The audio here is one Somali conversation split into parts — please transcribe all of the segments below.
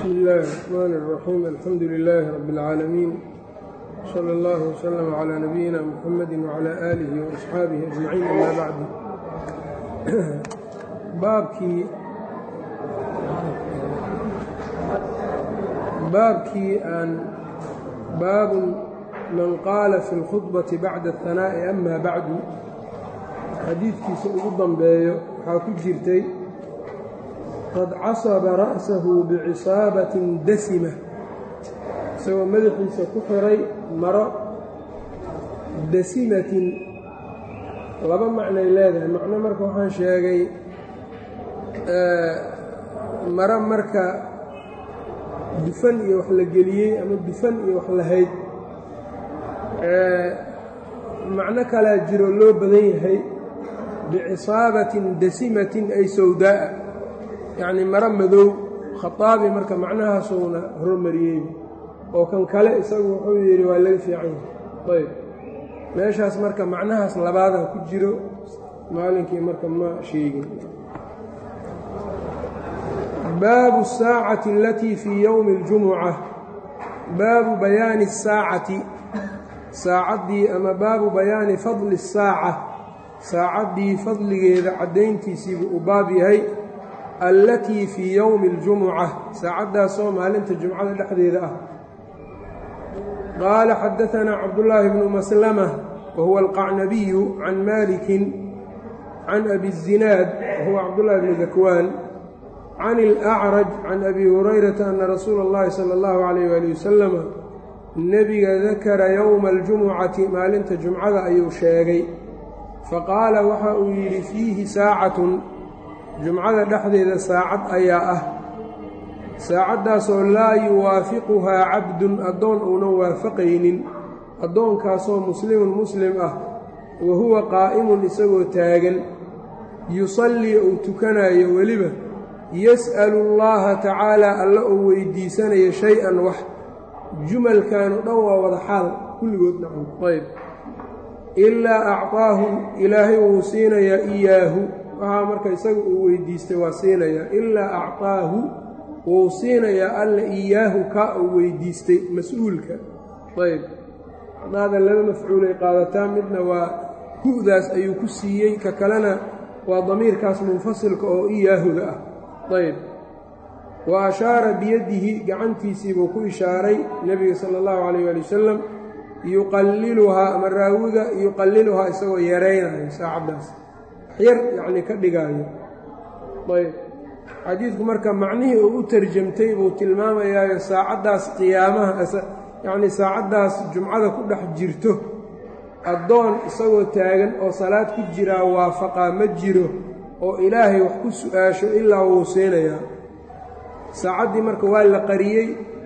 bsmi illaahi الرxmn الرaxيim alxamdu lilaahi rab اlcaalamiin slى اllah wslm عlى nabiyina mxamadi wعlى aalihi وaصxaabihi ajmaciin ama bacdu baabkii baabkii aan baabun man qaala fi اlkhudbaةi bacda الhanaaءi ama bacdu xadiidkiisa ugu dambeeyo waxaa ku jirtay qad casaba ra'sahu bicisaabatin dasima isagoo madaxiisa ku xiray maro dasimatin laba macnay leedahay macno marka waxaan sheegay maro marka dufan iyo wax la geliyey ama dufan iyo wax lahayd macno kalaa jiro loo badan yahay bicisaabatin dasimatin ay sawdaa'a yacnii maro madow khataabi marka macnahaasuuna hormariyey oo kan kale isagu wuxuu yidhi waa laga fiican yahay ayb meeshaas marka macnahaas labaadaa ku jiro maalinkii marka ma sheegin baabu الsaacati alatii fii yowmi اljumuca baabu bayaani الsaacati saacaddii ama baabu bayaani fadli الsaaca saacaddii fadligeeda caddayntiisiibuu u baab yahay allatii fii yowmi اljumuca saacaddaasoo maalinta jumcada dhexdeeda ah qaala xadaanaa cabdullaahi bnu maslama wa huwa alqacnabiyu can maalikin can abi الzinaad wahuwa cabdullahi bnu dakwaan can اlأcraj can abi hurayrata ana rasuula اllahi salى اllahu alayh wali wasalama nebiga dakara yowma اljumucati maalinta jumcada ayuu sheegay faqaala waxa uu yidhi fiihi saacatun jumcada dhexdeeda saacad ayaa ah saacaddaasoo laa yuwaafiquhaa cabdun addoon uunan waafaqaynin addoonkaasoo muslimun muslim ah wa huwa qaa'imun isagoo taagan yusallii uu tukanayo weliba yas'alu allaaha tacaalaa alla uu weydiisanayo shay-an wax jumalkan o dhan waa wada xaal kulligood dhacon ayb ilaa acطaahu ilaahay wuu siinayaa iyaahu waxaa marka isaga uu weydiistay waa siinayaa ilaa acطaahu wuu siinayaa alla iyaahu kaa uu weydiistay mas-uulka ayb hadaada laba mafcuulay qaadataa midna waa hu-daas ayuu ku siiyey ka kalena waa damiirkaas munfasilka oo iyaahuga ah ayb wa ashaara biyadihi gacantiisiibuu ku ishaaray nebiga sala allahu calayh waali wasalam yuqalliluhaa ama raawiga yuqalliluhaa isagoo yaraynayo saacaddaas waxyar yacnii ka dhigaayo ayb xadiidku marka macnihii uu u tarjamtay buu tilmaamayaayo saacaddaas qiyaamaha yacnii saacaddaas jumcada ku dhex jirto addoon isagoo taagan oo salaad ku jiraa waafaqaa ma jiro oo ilaahay wax ku su-aasho ilaa wuu siinayaa saacaddii marka waa la qariyey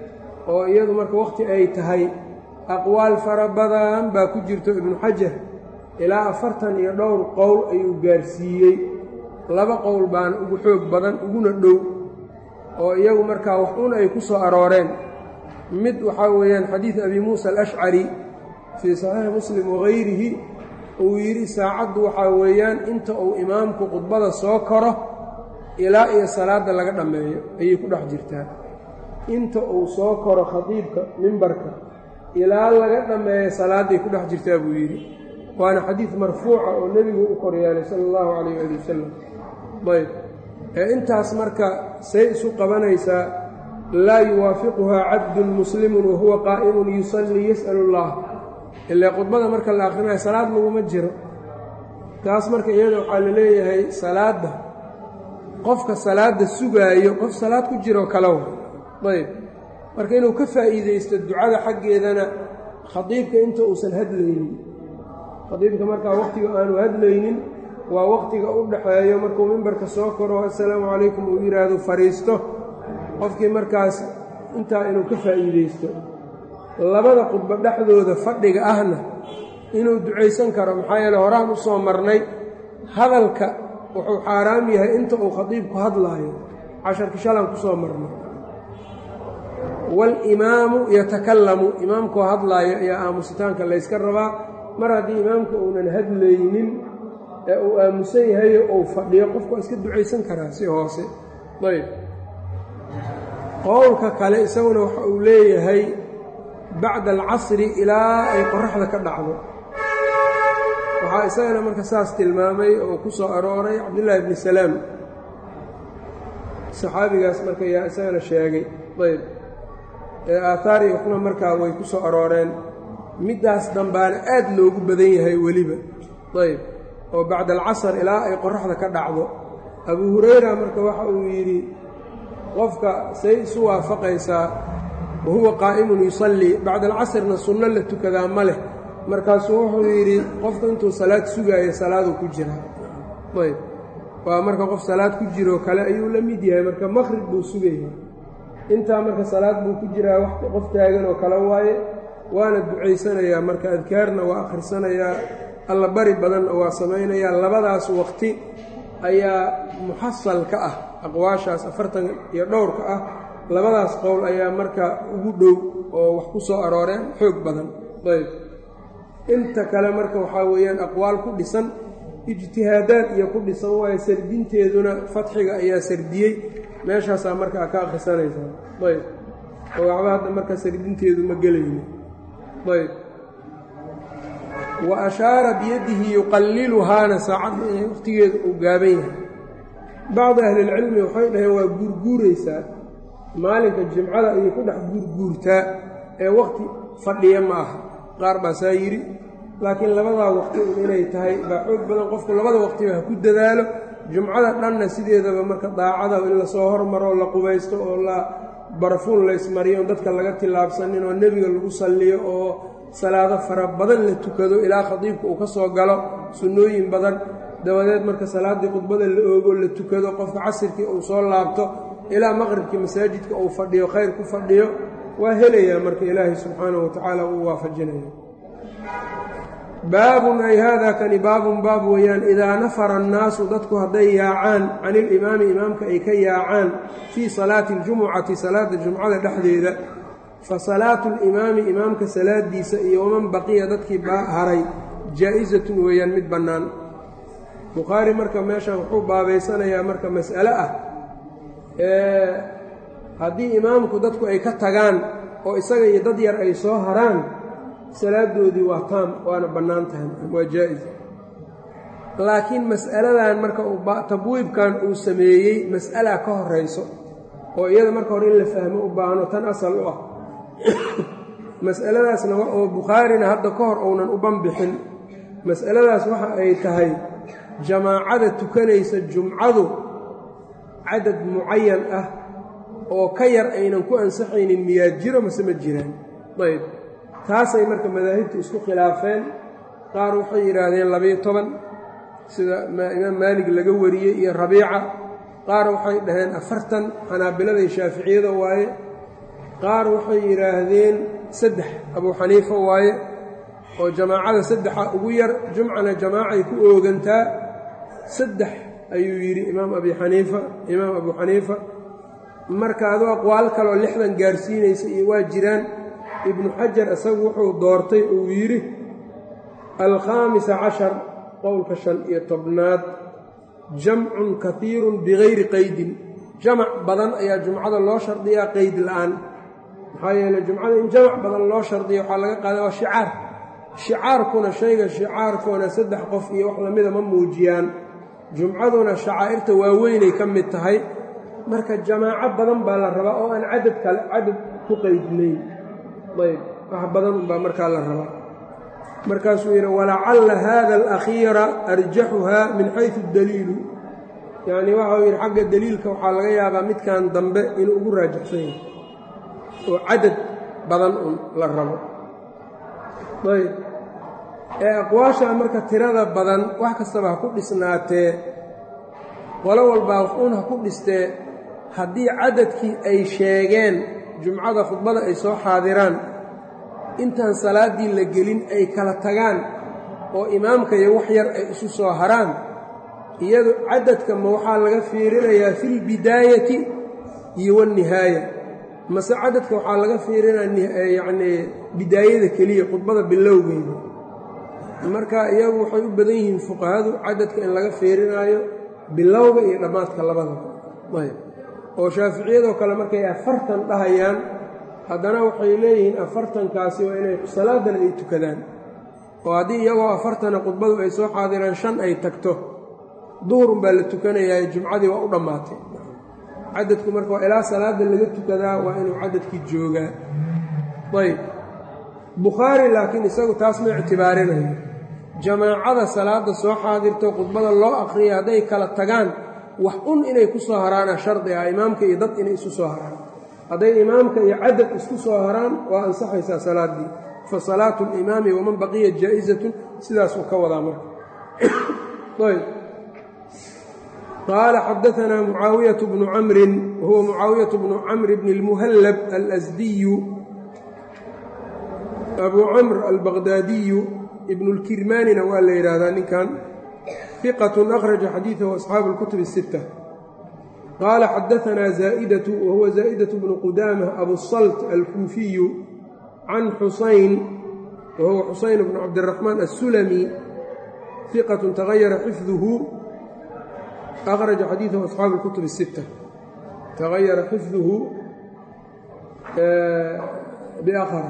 oo iyadu marka wakhti ay tahay aqwaal fara badan baa ku jirto ibnu xajar ilaa afartan iyo dhowr qowl ayuu gaarsiiyey laba qowl baana ugu xoog badan uguna dhow oo iyagu markaa wax un ay ku soo arooreen mid waxaa weeyaan xadiid abi muusa alashcari fii saxiixi muslim wagayrihi uu yidhi saacaddu waxaa weeyaan inta uu imaamku khudbada soo koro ilaa iyo salaadda laga dhammeeyo ayay ku dhex jirtaa inta uu soo koro khadiibka mimbarka ilaa laga dhammeeyo salaadday ku dhex jirtaa buu yidhi waana xadiid marfuuca oo nebigu u koryeelay sala allahu calayh ali wasalam ayb ee intaas marka say isu qabanaysaa laa yuwaafiquhaa cabdun muslimun wahuwa qaa'imun yusallii yas'alu allah ilaa khudbada marka la akhrinayo salaad laguma jiro taas marka iyada waxaa la leeyahay salaadda qofka salaadda sugaayo qof salaad ku jiroo kalow ayb marka inuu ka faa'iidaysto ducada xaggeedana khadiibka inta uusan hadlaynin khadiibka markaa wakhtiga aanu hadlaynin waa wakhtiga u dhaxeeyo markuu mimbarka soo koro assalaamu calaykum uu yidhaahdo fadhiisto qofkii markaas intaa inuu ka faa'iidaysto labada khudbo dhexdooda fadhiga ahna inuu ducaysan karo maxaa yeele horaan u soo marnay hadalka wuxuu xaaraam yahay inta uu khadiibku hadlaayo casharki shalan ku soo marnay walimaamu yatakallamu imaamkoo hadlaayo ayaa aamusitaanka layska rabaa mar haddii imaamka uunan hadlaynin ee uu aamusan yahayo uu fadhiyo qofku waa iska ducaysan karaa si hoose ayb qowlka kale isaguna waxa uu leeyahay bacda alcasri ilaa ay qoraxda ka dhacdo waxaa isagana marka saas tilmaamay oo ku soo arooray cabdullaahi bni salaam saxaabigaas marka yaa isagana sheegay ayb ee aathaari waxna markaa way ku soo arooreen middaas dambaana aad loogu badan yahay weliba ayb oo bacda alcasr ilaa ay qoraxda ka dhacdo abuu hurayra marka waxa uu yidhi qofka say isu waafaqaysaa wa huwa qaa'imun yusallii bacda alcasrna sunno la tukadaa ma leh markaasuu wuxuu yidhi qofku intuu salaad sugaayo salaaduu ku jiraa ayb waa marka qof salaad ku jiroo kale ayuu la mid yahay marka maqrib buu sugaya intaa marka salaad buu ku jiraa wax qof taagan oo kale waaye waana ducaysanayaa marka adkaarna waa akhrisanayaa alla bari badanna waa samaynayaa labadaas waqti ayaa muxasal ka ah aqwaashaas afartan iyo dhowrka ah labadaas qowl ayaa marka ugu dhow oo wax ku soo arooreen xoog badan ayb inta kale marka waxaa weeyaan aqwaal ku dhisan ijtihaadaad iyo ku dhisan waayo sardinteeduna fatxiga ayaa sardiyey meeshaasaa markaa ka akhrisanaysaa ayb oo waxba hadda marka sardinteedu ma gelayno ayb wa ashaara biyadihi yuqalliluhaana saacadda inay wakhtigeedu uu gaaban yahay bacdi ahlilcilmi waxay dhaheen waa guurguuraysaa maalinka jimcada ayay ku dhex guurguurtaa ee wakhti fadhiya ma aha qaar baa saa yidhi laakiin labadaa waqti un inay tahay baa xoog badan qofku labada waqtiba ha ku dadaalo jumcada dhanna sideedaba marka daacada in lasoo hormaro la qubaysto oo la barafuun laysmariyo on dadka laga tillaabsanin oo nebiga lagu salliyo oo salaado fara badan la tukado ilaa khadiibka uu ka soo galo sunnooyin badan dabadeed marka salaaddii khudbada la oogo la tukado qofka casirkii uu soo laabto ilaa maqribkii masaajidka uu fadhiyo khayr ku fadhiyo waa helayaa marka ilaahay subxaanahu wa tacaala uu waafajinaya baabun ay haadaa kani baabun baab weeyaan idaa nafara annaasu dadku hadday yaacaan can ilimaami imaamka ay ka yaacaan fii salaati aljumucati salaada jumcada dhexdeeda fa salaatu alimaami imaamka salaadiisa iyo waman baqiya dadkii haray jaa-isatun weeyaan mid bannaan bukhaari marka meeshan wuxuu baabaysanayaa marka mas'ale ah haddii imaamku dadku ay ka tagaan oo isaga iyo dad yar ay soo haraan salaadoodii waa taam waana bannaan tahay waa jaa-is laakiin mas'aladan marka tabwiibkan uu sameeyey mas'ala ka horayso oo iyada marka hore in la fahmo u baahno tan asal u ah mas'aladaasna oo bukhaarina hadda ka hor uunan u banbixin mas'aladaas waxa ay tahay jamaacada tukanaysa jumcadu cadad mucayan ah oo ka yar aynan ku ansaxaynin miyaa jiro mase ma jiraan ayb taasay marka madaahibta isku khilaafeen qaar waxay yidhaahdeen labiyo toban sida imaam maalig laga wariyey iyo rabiica qaar waxay dhaheen afartan xanaabilada iyo shaaficiyada waaye qaar waxay yidhaahdeen saddex abuu xaniifa waaye oo jamaacada saddexa ugu yar jumcana jamaacay ku oogantaa saddex ayuu yidhi imaam abi xaniifa imaam abuu xaniifa marka aduu aqwaal kaleoo lixdan gaarsiinaysa iyo waa jiraan ibnu xajar isagu wuxuu doortay uu yidhi alkhaamisa cashar qowlka shan iyo tobnaad jamcun kahiirun bigayri qaydin jamac badan ayaa jumcada loo shardiyaa qeyd la'aan maxaa yeeley jumcada in jamac badan loo shardiya waxaa laga qaada waa shicaar shicaarkuna shayga shicaarkuna saddex qof iyo wax lamida ma muujiyaan jumcaduna shacaa'irta waaweynay ka mid tahay marka jamaaco badan baa la rabaa oo aan cadad kale cadad ku qaydnayn ayb wax badan unbaa markaa la rabaa markaasuu yidhi walacalla hada alakhiira arjaxuhaa min xaysu daliilu yacnii waxau yidhi xagga daliilka waxaa laga yaabaa midkan dambe inuu ugu raajaxsan yahay oo cadad badan un la rabo ayb ee aqwaashaa marka tirada badan wax kastaba ha ku dhisnaatee qolo walbaa waxuun ha ku dhistee haddii cadadkii ay sheegeen jumcada khudbada ay soo xaadiraan intaan salaaddii la gelin ay kala tagaan oo imaamka iyo wax yar ay isu soo haraan iyadu cadadka ma waxaa laga fiirinayaa filbidaayati iyo wannihaaya mase cadadka waxaa laga fiirinaya yacnii bidaayada keliya khudbada bilowgeeda marka iyagu waxay u badan yihiin fuqahadu cadadka in laga fiirinaayo bilowga iyo dhammaadka labadaba ayb oo shaaficiyadoo kale markay afartan dhahayaan haddana waxay leeyihiin afartankaasi waa inay salaadana ay tukadaan oo haddii iyagoo afartana khudbadu ay soo xaadiraan shan ay tagto duhurun baa la tukanayaa jumcadii waa u dhammaatay cadadku marka waa ilaa salaada laga tukadaa waa inuu cadadkii joogaa ayb bukhaari laakiin isagu taas ma ictibaarinayo jamaacada salaada soo xaadirto khudbada loo aqriyay hadday kala tagaan wax un inay ku soo haraana shardi ah imaamka iyo dad inay isu soo haraan hadday imaamka iyo cadad isku soo haraan waa ansaxaysaa salaaddii fa salaatu alimaami waman baqiya jaa'izatun sidaasuu ka wadaa marka ayb qaala xadaanaa mucaawiyaة bnu camrin wahuwa mucaawiyaة bnu camr bni اlmuhallab alasdiyu abu camr albaqdaadiyu ibnu اlkirmaanina waa la yidhaahdaa ninkan fiqat akhraja xadiidahu asxaabu اlkutub الsitta qaala xadaanaa zaa'idatu wahuwa zaa'idatu bnu qudaamah abusalt alkuufiyu can xusayn wahuwa xusayn bnu cabdiraxmaan assulami fiqatu tagayara xifduhu akhraja xadiidahu asxaabu اlkutub الsitta tagayara xifduhu biakhara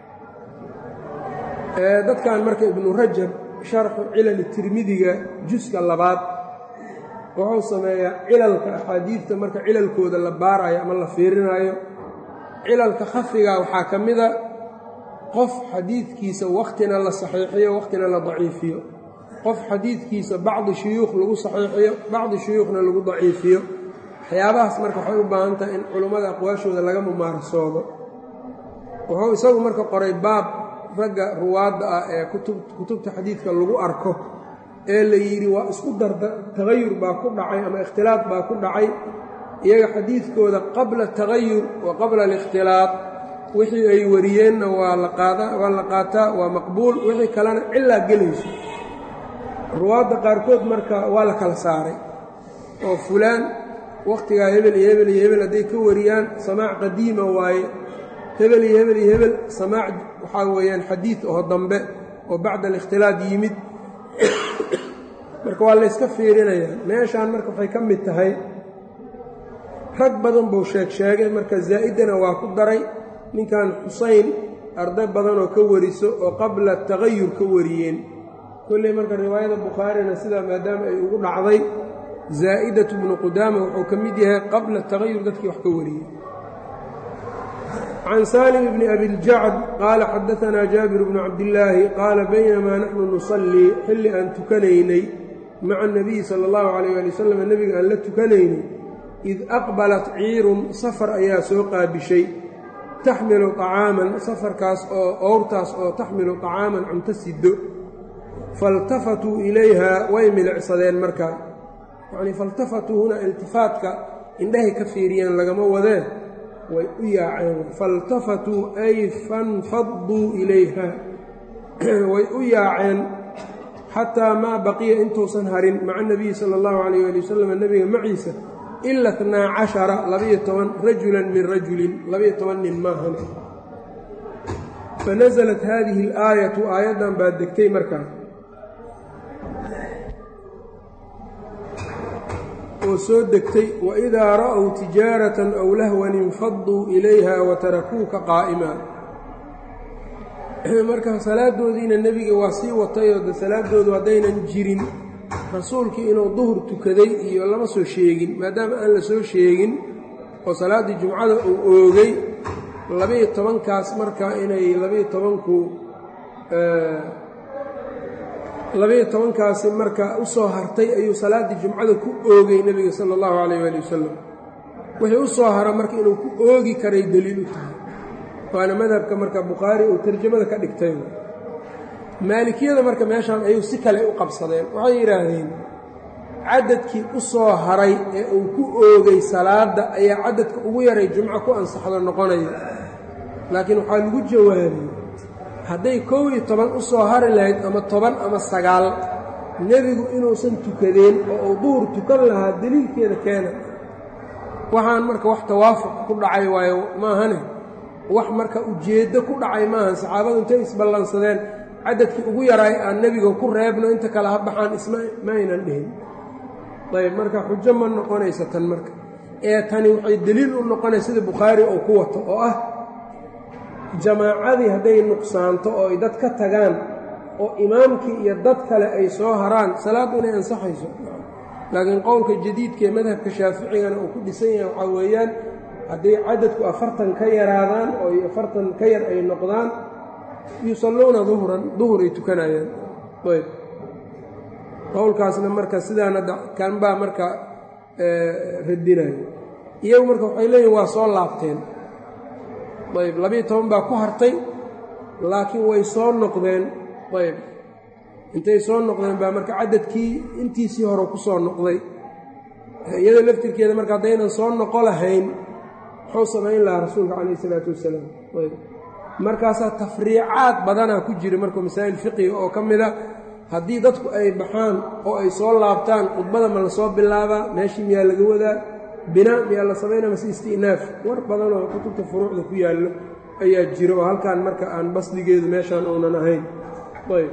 dadkan marka ibnu rajab sharxu cilali tirmidiga juska labaad wuxuu sameeyaa cilalka axaadiidta marka cilalkooda la baarayo ama la fiirinaayo cilalka khafiga waxaa ka mida qof xadiidkiisa wakhtina la saxiixiyo wakhtina la daciifiyo qof xadiidkiisa bacdi shuyuukh lagu saxiixiyo bacdi shuyuukhna lagu daciifiyo waxyaabahaas marka waxay u baahan tahay in culummada aqwaashooda laga mumaarasoodo wuxuu isagu marka qoray baab ragga ruwaadda ah ee kutubta xadiidka lagu arko ee la yidhi waa isku darda tagayur baa ku dhacay ama ikhtilaad baa ku dhacay iyaga xadiidkooda qabla tagayur wa qabla alikhtilaad wixii ay wariyeenna waa laqaadawaa la qaataa waa maqbuul wixii kalena cilaa gelayso ruwaadda qaarkood marka waa la kala saaray oo fulaan wakhtigaa hebel iyo hebel iyo hebel hadday ka wariyaan samaac qadiima waaye hebel iyo hebel iyo hebel samaac waxaa weeyaan xadiid oo dambe oo bacda alikhtilaad yimid marka waa layska fiirinayaa meeshaan marka waxay ka mid tahay rag badan buu sheeg sheegay marka zaa'idana waa ku daray ninkan xusayn arday badanoo ka wariso oo qabla tagayur ka wariyeen kolley marka riwaayada bukhaarina sidaa maadaama ay ugu dhacday zaa'idatu bnu qudaama wuxuu ka mid yahay qabla tagayur dadkii wax ka wariyey can salim bni abiljacd qaala xadaanaa jaabir bnu cabdillaahi qaala baynamaa naxnu nusallii xilli aan tukanaynay maca anabiyi sala allahu calayh ali wasalam nebiga aan la tukanaynay id aqbalat ciirun safar ayaa soo qaabishay taxmilu طacaaman safarkaas oo owrtaas oo taxmilu طacaaman cunto siddo faltafatuu ilayha way milicsadeen markaa yacnii faltafatuu huna iltifaatka indhahay ka fiiriyeen lagama wadeen way u yaaceen faltafatuu ay fanfaduu ilayha way u yaaceen xataa maa baqiya intuusan harin maca nabiyi sala allahu calayh ali wasalam nebiga maciisa ila tnaa cashara labaiyo toban rajulan min rajulin labaiyo toban nin maahan fanasalat haadihi alaayatu aayaddan baa degtay markaa oo soo degtay waidaa ra'w tijaaratan aw lahwan infaduu ilayha watarakuuka qaa'ima marka salaadoodiina nebiga waa sii watayoo de salaadoodu haddaynan jirin rasuulkii inuu duhur tukaday iyo lama soo sheegin maadaama aan la soo sheegin oo salaaddii jumcada uu oogay labaiyo tobankaas marka inay labaiyo tobanku labaiyo tobankaasi marka u soo hartay ayuu salaaddii jumcada ku oogay nebiga sala allahu calayh waali wasalam wixii u soo hara marka inuu ku oogi karay deliil u tahay waana madhabka marka bukhaari uu tarjamada ka dhigtay maalikiyada marka meeshaan ayuu si kale u qabsadeen waxay yidhaahdeen cadadkii u soo haray ee uu ku oogay salaadda ayaa cadadka ugu yaray jumco ku ansaxdo noqonaya laakiin waxaa lagu jawaabay hadday kow iyo toban u soo hari lahayd ama toban ama sagaal nebigu inuusan tukadeen oo uu duhur tukan lahaa deliilkeeda keena waxaan marka wax tawaafuq ku dhacay waayo maahane wax marka ujeeddo ku dhacay maahan saxaabadu intay isballansadeen cadadkii ugu yaraay aan nebiga ku reebno inta kale ha baxaan isma ma aynan dhihin ayb marka xujo ma noqonaysa tan marka ee tani waxay deliil u noqonaya sida bukhaari uu ku wato oo ah jamaacadii hadday nuqsaanto oo ay dad ka tagaan oo imaamkii iyo dad kale ay soo haraan salaaddu inay ansaxayso laakiin qowlka jadiidka ee madhabka shaaficigana uu ku dhisan yahay waxaa weeyaan hadday cadadku afartan ka yaraadaan oo afartan ka yar ay noqdaan yusalluuna duhran duhur ay tukanayaan ayb qowlkaasna marka sidaana kanbaa marka radinayo iyagu marka waxay leeyihin waa soo laabteen ayb labiiyo toban baa ku hartay laakiin way soo noqdeen ayb intay soo noqdeen baa marka cadadkii intiisii hore ku soo noqday iyadoo laftirkeeda marka haddaynan soo noqo lahayn muxuu samayn lahaa rasuulka calayh isalaatu wassalaam ayb markaasaa tafriicaad badanaa ku jira marka masaa'il fiqiga oo ka mida haddii dadku ay baxaan oo ay soo laabtaan khudbada ma la soo bilaabaa meeshii miyaa laga wadaa binaa miyaa la samaynaa mase isti'naaf war badanoo kutubta furuucda ku yaallo ayaa jira oo halkaan marka aan basdigeedu meeshaan uunan ahayn ayb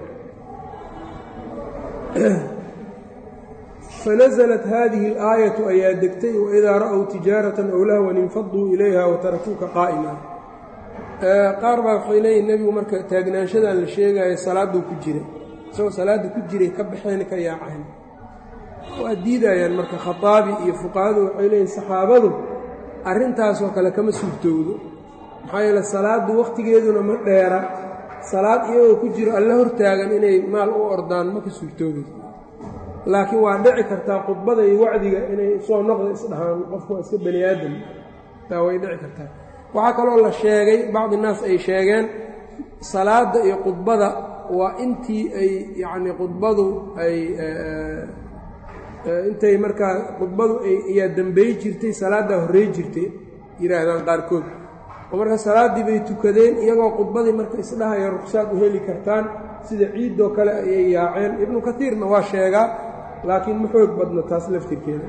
fanaزlat hadihi اlaayatu ayaa degtay waidaa ra'w tijaaratan ow lahwan infaduu ilayha watarakuuka qaa'ima qaar baa waxay leeyihin nebigu marka taagnaanshadan la sheegayo salaaduu ku jira isagoo salaadda ku jiray ka baxeen ka yaaceen waa diidayaan marka khataabi iyo fuqahadu waxay leeyihin saxaabadu arrintaasoo kale kama suurtowdo maxaa yeele salaaddu wakhtigeeduna ma dheera salaad iyagoo ku jiro alla hortaagan inay maal u ordaan ma ka suurtoobayso laakiin waa dhici kartaa khudbada iyo wacdiga inay soo noqda isdhahaan qofku waa iska bani aadam taa way dhici kartaa waxaa kaloo la sheegay bacdi naas ay sheegeen salaadda iyo khudbada waa intii ay yacni khudbadu ay intay markaa khudbadu ayaa dambey jirtay salaaddaa horrey jirtay yidhaahdaan qaarkood oo marka salaaddii bay tukadeen iyagoo khudbadii marka isdhahaya ruqsaad u heli kartaan sida ciiddoo kale ayay yaaceen ibnu katiirna waa sheegaa laakiin ma xoog badno taas laftirkeeda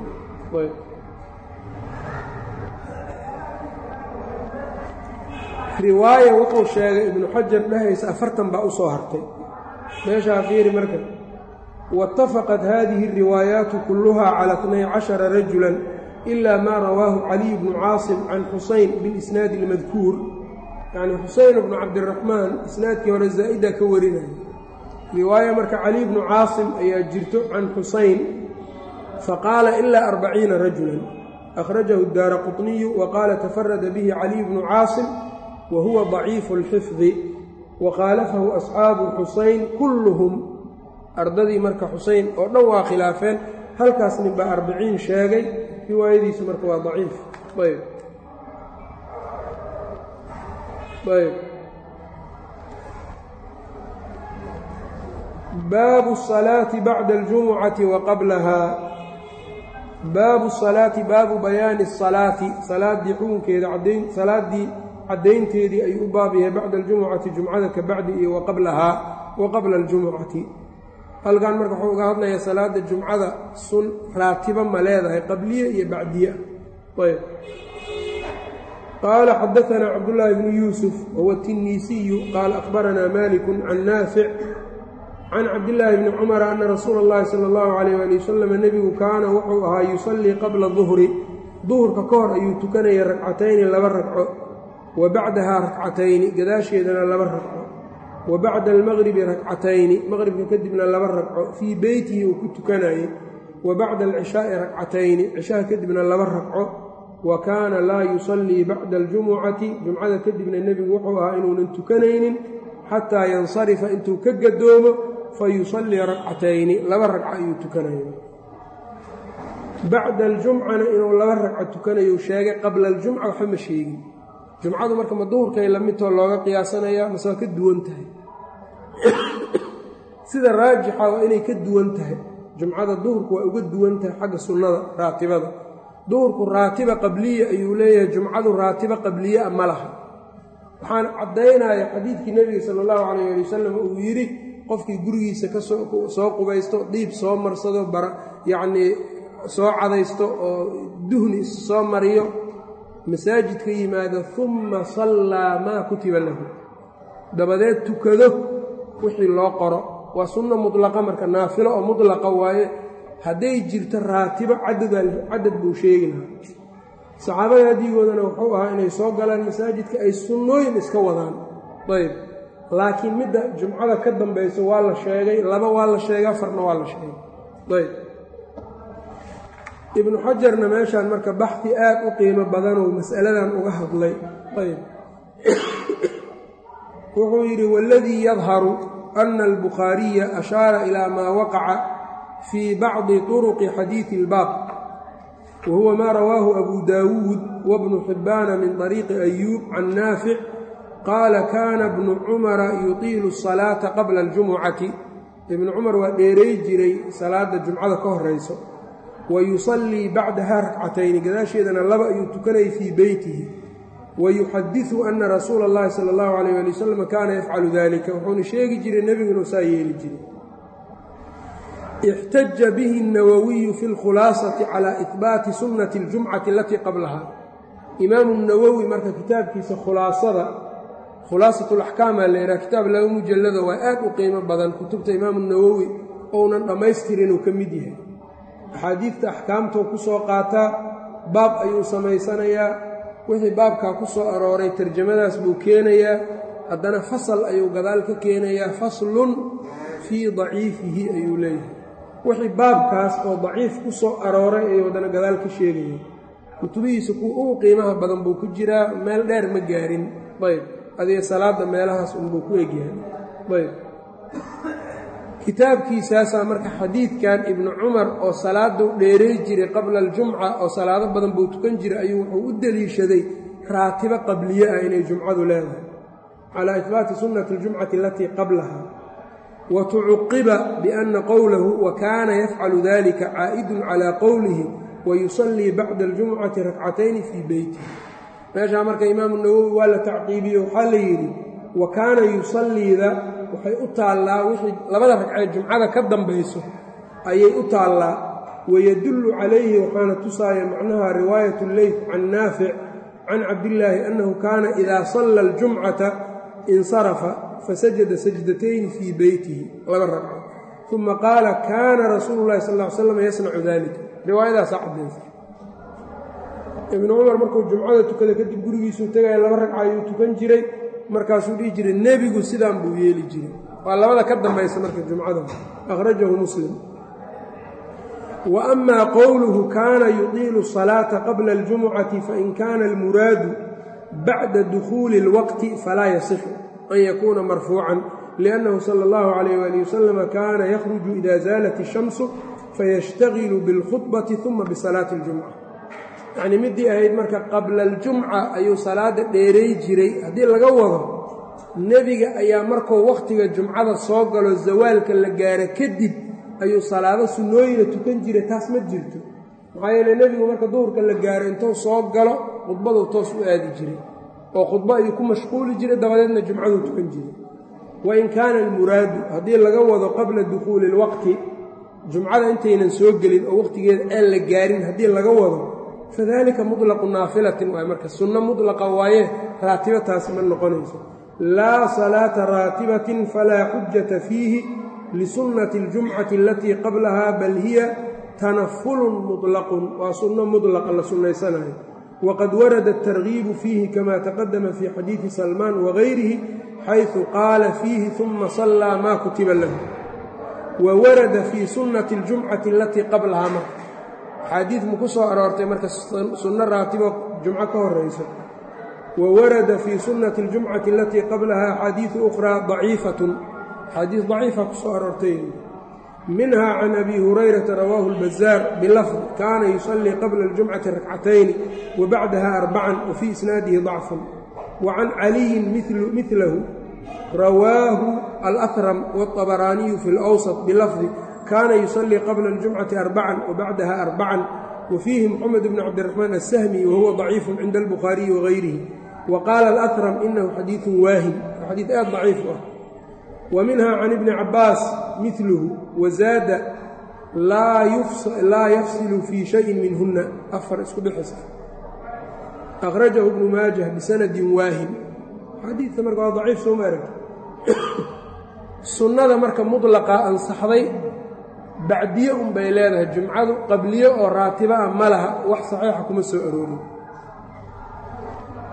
riwaaya wuxuu sheegay ibnu xajar dhahaysa afartan baa u soo hartay meeshaa fiiri marka waitafaqat hadihi اriwaayaatu kulluha cala اtnay cashara rajulan ila maa rawaahu caliy bnu caasim can xusayn bilisnaadi اlmadkuur yacni xusayn bnu cabdiraxmaan isnaadkii hore zaa'ida ka warinaya riwaaya marka caliy bnu caasim ayaa jirto can xusayn faqaala ilaa arbaciina rajulan akhrajahu daara quطniyu wa qaala tafarada bihi caliy bnu caasim wa huwa daciifu اlxifdi wa khaalafahu asxaabu xusayn kulluhum ardadii marka xusayn oo dhan waa khilaafeen halkaas nin baa arbiciin sheegay riwaayadiisu marka waa daciif ayb ayb baabu الصalaaةi bacda اljumucati wa qablahaa baabu الصalaati baabu bayaani الصalaati salaaddii xukunkeeda cadayn salaaddii caddaynteedii ayuu u baab yahay bacda aljumucati jumcada ka bacdi iyo wa qablahaa wa qabla اljumucati halkan marka wuxuu uga hadlayaa salaada jumcada sun raatiba ma leedahay qabliye iyo bacdiye ayb qaala xadaanaa cabdullaahi bnu yuusuf wahuwa tinniisiyu qaala akhbaranaa maliku can naafic can cabdillaahi bni cumara ana rasuula اllahi sala اllahu calayh ali wasalam nebigu kaana wuxuu ahaa yusallii qabla duhri duhurka ka hor ayuu tukanaya ragcatayni laba ragco wa bacdahaa rakcatayni gadaasheedana laba ragco wa bacda almaqribi rakcatayni maqribka kadibna laba ragco fii beytihi uu ku tukanayey wa bacda alcishaa'i rakcatayni cishaha kadibna laba ragco wa kaana laa yusallii bacda aljumucati jumcada kadibna nebigu wuxuu ahaa inuunan tukanaynin xataa yansarifa intuu ka gadoomo fa yusallii rakcatayni laba ragco ayuu tukanaya bacda aljumcana inuu laba ragco tukanayu sheegay qabla aljumca waxba ma sheegin jumcadu marka ma duhurkay la midtoo looga qiyaasanayaa mase waa ka duwan tahay sida raajixa waa inay ka duwan tahay jumcada duhurku waa uga duwan tahay xagga sunnada raatibada duhurku raatiba qabliya ayuu leeyahay jumcadu raatiba qabliyaa ma laha waxaan caddaynaya xadiidkii nebiga sala allahu calayh ali wasalam uu yidhi qofkii gurigiisa kasoo qubaysto dhiib soo marsado yacnii soo cadaysto oo duhni soo mariyo masaajidka yimaado humma sallaa maa kutiba lahu dabadeed tukado wixii loo qoro waa sunno mudlaqa marka naafilo oo mudlaqa waaye hadday jirto raatibo cadad buu sheegi lahaa saxaabada hadyigoodana wuxuu ahaa inay soo galaan masaajidka ay sunnooyin iska wadaan ayb laakiin midda jumcada ka dambayso waa la sheegay laba waa la sheegay afarna waa la sheegay ayb ibnu xajarna meeshaan marka baxdi aad u qiimo badanuu mas'aladan uga hadlay ayb wuxuu yidhi waladii yadharu ana albukhaariya ashaara ilaa maa waqaca fii bacdi turuqi xadiidi اlbaab wa huwa maa rawaahu abu daawuud wabnu xibbaana min طariiqi ayuub can naafic qaala kaana bnu cumara yutiilu الsalaata qabla اljumucati ibnu cumar waa dheeray jiray salaada jumcada ka horayso wa yusallii bacdaha rakcatayni gadaasheedana laba ayuu tukanayay fii beytihi wayuxadiثu ana rasuula اllahi salى اllahu alayh ali wasalam kaana yafcalu dalika wuxuuna sheegi jiray nebigu inuu saa yeeli jiray ixtaja bihi الnawawiyu fi اlkhulaasati calى ihbaati sunnati اljumcati alatii qablaha imaamu nawowi marka kitaabkiisa khulaasada khulaasat اlaxkaamaa la yidhaha kitaab laba mujallada waa aad u qiimo badan kutubta imaamu nawowi ounan dhammaystirin uu ka mid yahay axaadiidta axkaamtou ku soo qaataa baab ayuu samaysanayaa wixii baabkaa ku soo arooray tarjamadaas buu keenayaa haddana fasal ayuu gadaal ka keenayaa faslun fii daciifihi ayuu leeyahay wixii baabkaas oo daciif ku soo arooray ayuu haddana gadaal ka sheegaya kutubihiisa kuwa ugu qiimaha badan buu ku jiraa meel dheer ma gaarin ayb adiga salaadda meelahaas unbuu ku egyahay ayb kitaabkiisaasaa marka xadiidkan ibnu cumar oo salaadu dheeray jiray qabla aljumca oo salaado badan buu tukan jiray ayuu wuxuu u deliishaday raatibo qabliye ah inay jumcadu leedahay calaa ihbaati sunnati aljumcati alatii qablaha wa tucuqiba bianna qowlahu wa kaana yafcalu dalika caa'idun calaa qowlihi wa yusallii bacda aljumcati rakcatayni fii beytihi meeshaa marka imaamu nawowi waa la tacqiibiye waxaa la yidhi wa kaana yusalliida waxay u taallaa wixii labada ragcee jumcada ka dambayso ayay u taallaa wayadullu calayhi waxaana tusaaya macnaha riwaayat leyt can naafic can cabdillaahi annahu kaana idaa salla aljumcata insarafa fasajada sajdatayni fii beytihi laba ragco uma qaala kaana rasuulu llahi sal ly slam yasnacu dalika riwaayadaasaa cadaysa ibnu cumar markuu jumcada tukada kadib gurigiisuu tegaya laba ragca ayuu tukan jiray markaasuu dhihi jiray nebigu sidaan buu yeeli jiray waa labada ka dambaysa marka jumcada akhrajahu muslim wa amaa qowluhu kaana yudiilu الsalaata qabla اljumucati fain kaana almuraadu bacda dukhuuli اlwaqti falaa yasixu an yakuuna marfuucan liannahu sala اllahu calayh wali wasalama kaana yakhruju ida zaalat الshamsu fayashtagilu biاlkhudbati uma bisalaati اljumca yacnii middii ahayd marka qabla aljumca ayuu salaada dheeray jiray haddii laga wado nebiga ayaa markuu wakhtiga jumcada soo galo zawaalka la gaaro kadib ayuu salaado sunnooyina tukan jiray taas ma jirto maxaa yeele nebigu marka duhurka la gaaro intuu soo galo khudbaduu toos u aadi jiray oo khudbo ayuu ku mashquuli jiray dabadeedna jumcaduu tukan jiray wain kaana almuraadu haddii laga wado qabla dukhuuli ilwaqti jumcada intaynan soo gelin oo wakhtigeeda aan la gaarin haddii laga wado fadalika muطlaqu naafilatin waay marka sunno mudlaqa waaye raatibo taasi ma noqonayso laa salaata raatibatin falaa xujata fiihi lisunnati اljumcati alatii qablaha bal hiya tanafulun muطlaqun waa sunno mudlaqa la sunnaysanayo waqad warada atargiibu fiihi kama taqadama fii xadiidi salmaan wagayrihi xayثu qaala fiihi ثuma sallaa ma kutiba lahu wa warada fii sunnati اljumcati alatii qablahaa marka axaadiid ma ku soo aroortay marka sunno raatibo jumco ka horayso wa warada fii sunnati اljumcati alatii qablaha axaadiidu ukhraa daciifatun axaadiis daciifa ku soo aroortay minha can abi hurayrata rawaahu اlbazaar bilafd kaana yusallii qabla اljumcati rakcatayni wa bacdaha arbacan wa fii isnaadihi dacfun wa can caliyin milahu rawaahu alahram wاطabaraaniyu fi اlأwsط bilafdi kaana yusallii qabla اljumcati arbacan wa bacdaha arbacan wa fiihi moxamed bn cabdiraxmaan asahmi wahuwa daciifu cinda albukhaariyi wagayrihi wa qaala alahram inahu xadiidu waahim xadiid aad daciif u ah wa minha can ibni cabaas miluhu wazaada laa yafsilu fii shayin minhuna afar isku dhexisa akhrajahu ibnu maajah bisanadin waahim xadiidka marka waa daciif soo ma aragta sunnada marka mudlaqa ansaxday bacdiye unbay leedahay jumcadu qabliye oo raatibo ah ma laha wax saxiixa kuma soo aroorin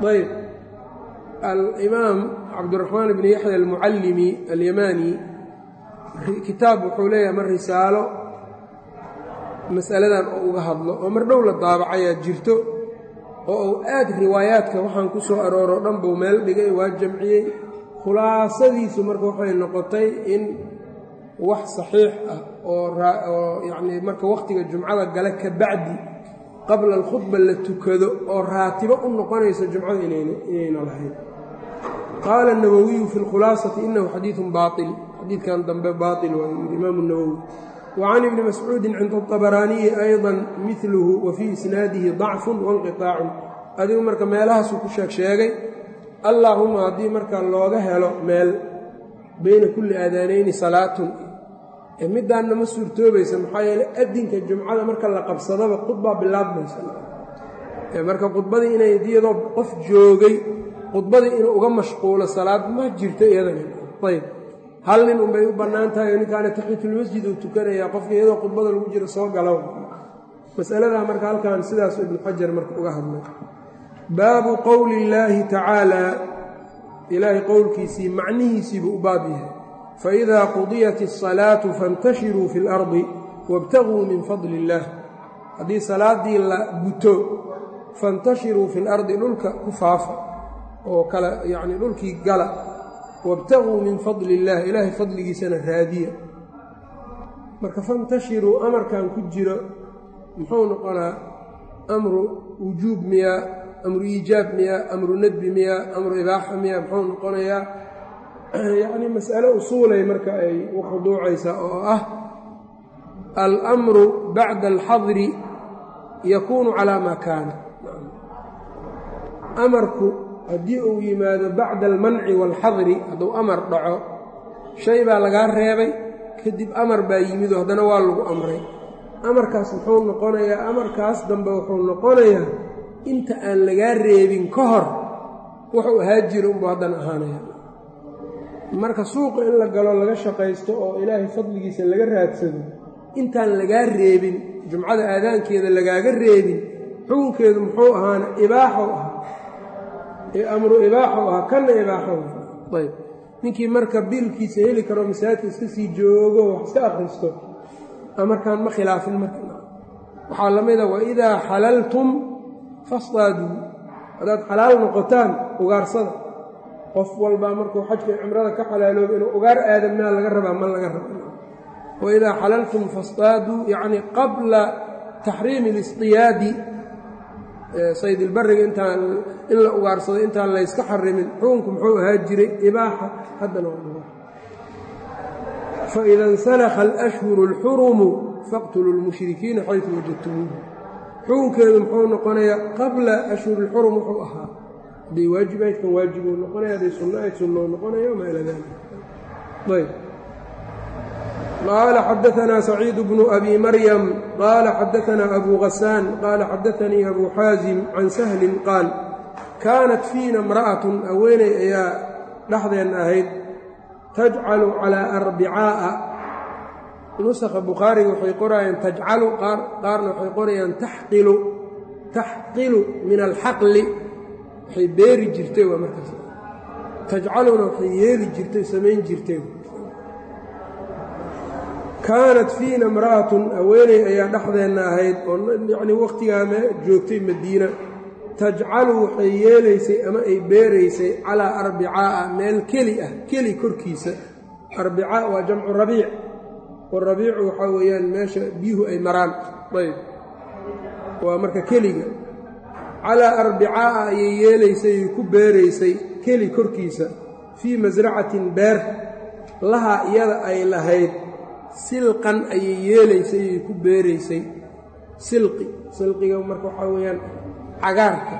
ayb alimaam cabdiraxmaan bni yaxya almucallimi alyamaani kitaab wuxuu leeyahay mar risaalo masaladan oo uga hadlo oo mar dhow la daabacayaa jirto oo uu aad riwaayaadka waxaan ku soo arooro dhan buu meel dhigay waa jamciyey khulaasadiisu marka waxay noqotay in wax saxiix ah oo yacnii marka wakhtiga jumcada gale ka bacdi qabla alkhudba la tukado oo raatibo u noqonayso jumcada inayna lahayn qaala الnawowiyu fi اlkhulaasati inahu xadiiثu baaطil xadiidkan dambe baaطil waa yidhi imaamu الnawowi وcan ibni mascuudi cinda الطabaraaniyi ayضa miluhu wa fii isnaadihi ضacfu waاnqiطaacu adigu marka meelahaasuu ku sheeg sheegay allaahuma haddii marka looga helo meel bayna kulli aadaanayni salaatun middaanna ma suurtoobaysa maxaa yeele adinka jumcada marka la qabsadaba khudbaa bilaabmaysa marka khudbadii inay iyadoo qof joogay khudbadii inuu uga mashquulo salaad ma jirto iyadana ayb hal nin unbay u bannaan tahay oo ninkaana taxiyatulmasjid uu tukanayaa qofka iyadoo khudbada lagu jiro soo galo masaladaa marka halkan sidaasu ibnu xajar marka uga hadlay baabu qowli illaahi tacaalaa ilaahay qowlkiisii macnihiisiibuu u baab yahay faidaa qudiyat الsalaatu faاntashiruu fi اlardi wاbtaguu min fadli اllaah haddii salaaddii la guto faاntashiruu fi اlardi dhulka ku faafa oo kale yacni dhulkii gala wاbtaguu min fadli اllah ilaahay fadligiisana raadiya marka faاntashiruu amarkan ku jiro muxuu noqonaa amru wujuub miyaa amru iijaab miyaa amru nadbi miyaa amru ibaaxa miyaa muxuu noqonayaa yacni mas'ale usuulay marka ay u khuduucaysaa oo ah almru bacda alxadri yakuunu calaa maa kaana amarku haddii uu yimaado bacda almanci waalxadri hadduu amar dhaco shay baa lagaa reebay kadib amar baa yimid oo haddana waa lagu amray amarkaas muxuu noqonayaa amarkaas dambe wuxuu noqonayaa inta aan lagaa reebin ka hor wuxuu ahaa jiro unbuu haddana ahaanaya marka suuqa in la galo laga shaqaysto oo ilaahay fadligiisa laga raadsado intaan lagaa reebin jumcada aadaankeeda lagaaga reebin xukunkeedu muxuu ahaana ibaaxow ahaa amru ibaaxow ahaa kanna ibaaxow ayb ninkii marka biilkiisa heli karo masaajidka iska sii joogo wax iska akhristo amarkaan ma khilaafin marka waxaa la mida waidaa xalaltum fasdaaduu haddaad xalaal noqotaan ugaarsada qof walbaa markuu xajka cimrada ka xalaalooba inuu ugaar aadam maa laga rabaa ma laga raba waidaa xalaltum fasdaaduu yacni qabla taxriimi اlisdiyaadi saydilbariga intaan in la ugaarsado intaan layska xarimin xukunku muxuu ahaa jiray ibaaxa haddana waa ibaax faida insalakha alashhuru اlxurumu faqtuluu اlmushrikiina xaysu wajadtumuuhu xukunkeedu muxuu noqonayaa qabla ashhuri اlxurum wuxuu ahaa hadday waajib ahayd kan waajibuu noqonaya hadday sunno ahayd sunnou noqonaya wamaa ilaa dalik ayb qaala xadaanaa saciid bnu abi maryam qaala xadaanaa abu hasaan qaala xadaanii abu xaasim can sahlin qaal kaanat fiina imra'atun haweeney ayaa dhexdeenna ahayd tajcalu calaa arbicaa'a nusakha bukhaariga waxay qorayaan tajcalu qaarna waxay qorayaan taxqilu taxqilu min alxaqli waxay beeri jirtay waa markaas tajcaluna waxay yeeli jirtay samayn jirtay kaanat fiina imra'atun haweeney ayaa dhexdeenna ahayd oo yacnii wakhtigaa mee joogtay madiina tajcalu waxay yeelaysay ama ay beeraysay calaa arbicaa'a meel keli ah keli korkiisa arbicaa waa jamcu rabiic warabiicu waxaa weeyaan meesha biyuhu ay maraan ayb waa marka keliga calaa arbicaa'a ayay yeelaysay ay ku beeraysay keli korkiisa fii masracatin beer lahaa iyada ay lahayd silqan ayay yeelaysay ay ku beeraysay silqi silqiga marka waxaa weeyaan cagaarka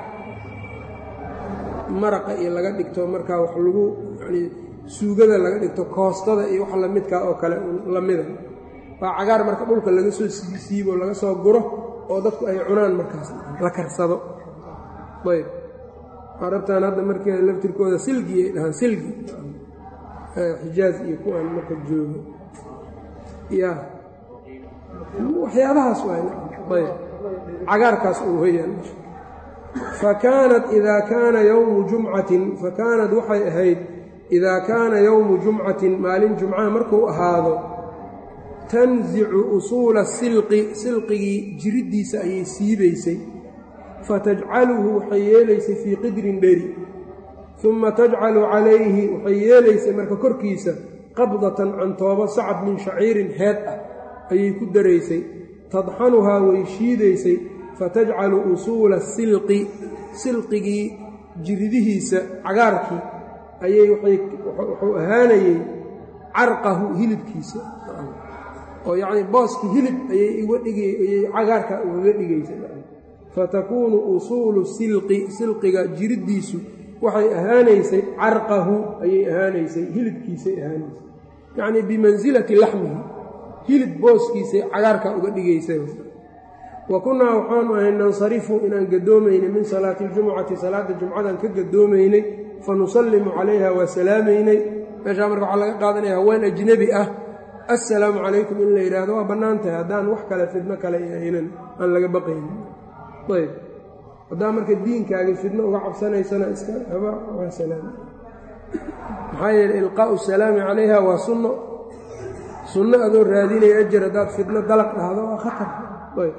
maraqa iyo laga dhigto markaa wax lagu yanii suugada laga dhigto koostada iyo wax lamidkaa oo kale lamida waa cagaar marka dhulka laga soo siisiibo laga soo guro oo dadku ay cunaan markaas la karsado ayb carabtan hadda markeeda laftirkooda silgi ay dhahaan silgi xijaaz iyo kuwaan marka joogo ya waxyaabahaas waayb cagaarkaas uu weyaan fakaanat idaa kaana yowmu jumcatin fakaanad waxay ahayd idaa kaana yowmu jumcatin maalin jumcaha markuu ahaado tansicu usuula silqi silqigii jiriddiisa ayay siibaysay fatajcaluhu waxay yeelaysay fii qidrin dheri uma tajcalu calayhi waxay yeelaysay marka korkiisa qabdatan cantoobo sacab min shaciirin heed ah ayay ku daraysay tadxanuhaa way shiidaysay fatajcalu usuula silqi silqigii jiridihiisa cagaarkii ayay wuxuu ahaanayey carqahu hilibkiisa oo yacnii booskii hilib ayay iga dhigayay cagaarka ugaga dhigaysa fatakuunu usuulu silqi silqiga jiriddiisu waxay ahaanaysay carqahu ayay ahaanaysay hilibkiisay ahaanaysay yacnii bimansilati laxmihi hilib booskiisay cagaarka uga dhigaysay wa kunnaa waxaanu ahay nansarifu inaan gadoomaynay min salaati aljumucati salaadda jumcadan ka gadoomaynay fa nusallimu calayha waa salaamaynay meeshaa marka waxaa laga qaadanaya haween ajnebi ah assalaamu calaykum in la yidhaahdo waa bannaan tahay haddaan wax kale fidno kale aynan aan laga baqaynin ayb haddaa marka diinkaagii fidno uga cabsanaysana iska haba waa salaam maxaa yeele ilqaa'u salaami calayha waa sunno sunno adoo raadinaya ajar haddaad fidno dalaq dhahdo waa khatar ayb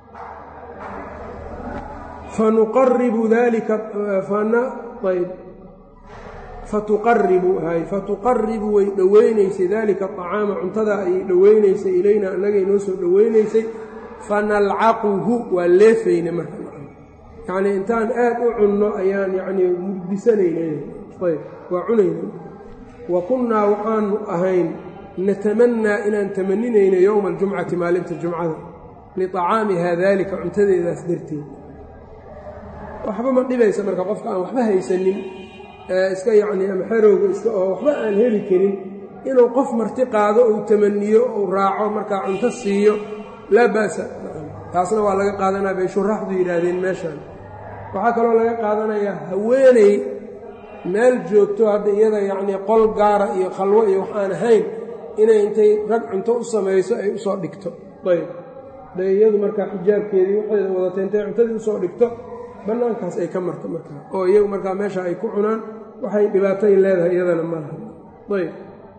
fanuqaribu dalika ayb fatuqaribu hay fatuqaribu way dhoweynaysay dalika acaama cuntada ayay dhoweynaysay ilayna annagay noo soo dhoweynaysay fanalcaquhu waa leefayna marka yacnii intaan aad u cunno ayaan yacnii murdisanayna ayb waa cunayna wa kunnaa waxaanu ahayn natamannaa inaan tamaninayno yowma aljumcati maalinta jumcada liطacaamiha daalika cuntadeedaas darteed waxba ma dhibaysa marka qofka aan waxba haysanin iska yacnii ama xerowga iska oo waxba aan heli karin inuu qof marti qaado uu tamaniyo uu raaco markaa cunto siiyo laa ba'sa taasna waa laga qaadanaya bay shuraaxdu yidhaahdeen meeshaan waxaa kaloo laga qaadanayaa haweeney meel joogto hadda iyada yacnii qol gaara iyo khalwo iyo wax aan ahayn inay intay rag cunto u samayso ay usoo dhigto ayb de iyadu markaa xijaabkeedii waxayda wadatay intay cuntadii usoo dhigto bannaankaas ay ka marto markaa oo iyagu markaa meesha ay ku cunaan waxay dhibaatay leedahay iyadana malaha ayb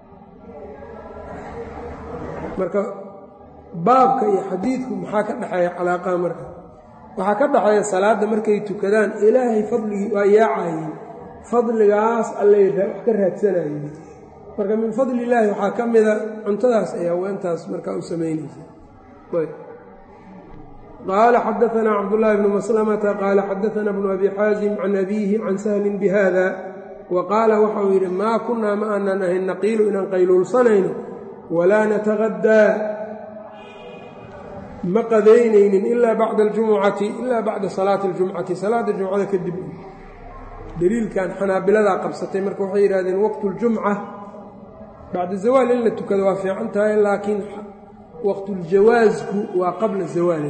marka baabka iyo xadiidku maxaa ka dhexeeya calaaqaha marka waxaa ka dhexeeya salaadda markay tukadaan ilaahay fadligii waa yaacayeen fadligaas allay wax ka raadsanayeen marka min fadli illaahi waxaa ka mida cuntadaas ay haweentaas markaa u samaynaysa qaala xadaanaa cabdullaahi bnu maslamata qaala xadaanaa bnu abi xaasim can abiihi can sahlin bihada wa qaala waxauu yidhi maa kunnaa ma aanan ahayn naqiilu inaan qayluulsanayno walaa nataqadaa ma qadaynaynin ilaa bacda aljumucati ilaa bacda salaati aljumcati salaadda jumcada kadib deliilkan xanaabiladaa qabsatay marka waxay yidhahdeen waqtu ljumca bacda zawaal in la tukado waa fiican tahay laakiin waqtuljawaasku waa qabla zawaali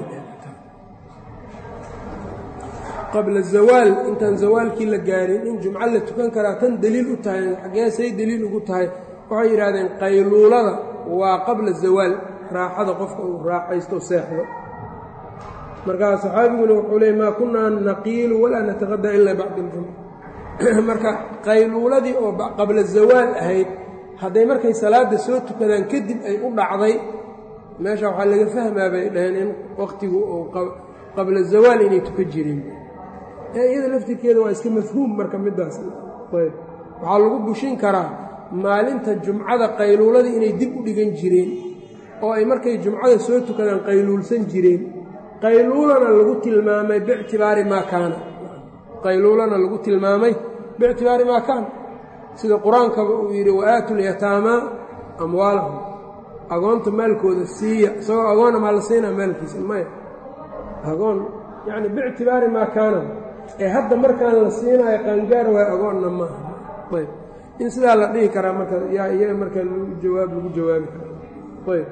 qabla zawaal intaan zawaalkii la gaarin in jumco la tukan karaa tan deliil u tahay xageesay deliil ugu tahay waxay yidhahdeen qayluulada waa qabla zawaal raaxada qofka uu raaxaysto seexdo markaa saxaabiguna wuxuu leey maa kunnaa naqiilu walaa nataqadaa ilaa bacda aljumca marka qayluuladii oo qabla zawaal ahayd hadday markay salaadda soo tukadaan kadib ay u dhacday meesha waxaa laga fahmaa bay dhaheen in wakhtigu uu qabla zawaal inay tuka jireen ee iyada laftirkeeda waa iska mafhuum marka middaas ayb waxaa lagu bushin karaa maalinta jumcada qayluuladii inay dib u dhigan jireen oo ay markay jumcada soo tukadaan qayluulsan jireen qayluulana lagu tilmaamay biictibaari maa kaana qayluulana lagu tilmaamay biictibaari maa kaana sida qur-aankaba uu yidhi wa-aatu lyataamaa amwaalahum agoonta maalkooda siiya isagoo agoona maa la siinaa maalkiisa maya agoon yacni biictibaari maa kaana ee hadda markaan la siinaayo qaangaar waayo agoonna maaha ayb in sidaa la dhihi karaa marka yaa iyaga marka jawaab lagu jawaabi kara ayb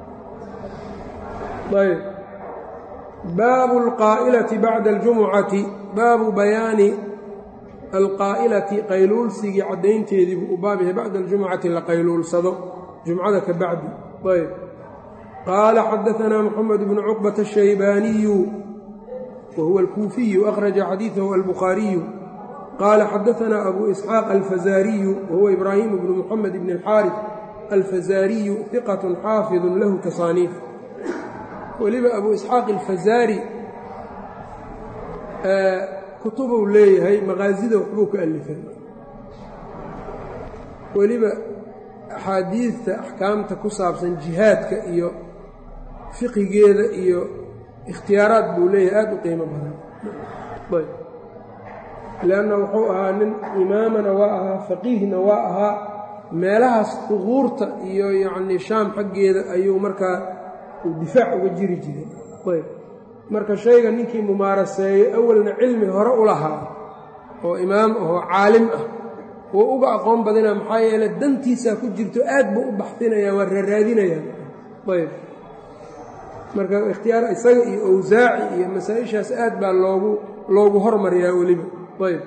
ayb baabu alqaa'ilati bacda aljumucati baabu bayaani alqaa'ilati qayluulsigii caddaynteediibuu u baab yahay bacda aljumucati la qayluulsado jumcada ka bacdi ayb qaala xadaanaa moxamed bnu cuqbata ashaybaaniyu wahuwa alkuufiyu akhraja xadiidahu albukhaariyu qaala xadaanaa abu isxaaq alfazaariyu wahuwa ibraahimu bnu muxamed bni alxaarif alfazaariyu hiqatun xaafidun lahu tasaaniif weliba abu isxaaq alfazaari kutubuu leeyahay maqaasida waxbuu ka alifay weliba axaadiidta axkaamta ku saabsan jihaadka iyo fiqigeeda iyo ikhtiyaaraad buu leeyahay aada u qiimo badan leanna wuxuu ahaa nin imaamana waa ahaa faqiihna waa ahaa meelahaas duquurta iyo yacnii shaam xaggeeda ayuu markaa uu difaac uga jiri jiray ayb marka shayga ninkii mumaaraseeyey awalna cilmi hore u lahaa oo imaam ahoo caalim ah wuu uga aqoon badinaa maxaa yeele dantiisaa ku jirto aad buu u baxsinayaan waa raaraadinayaan ayb marka ikhtiyaar isaga iyo awsaaci iyo masaa-ishaas aad baa loogu loogu hormariyaa weliba ayb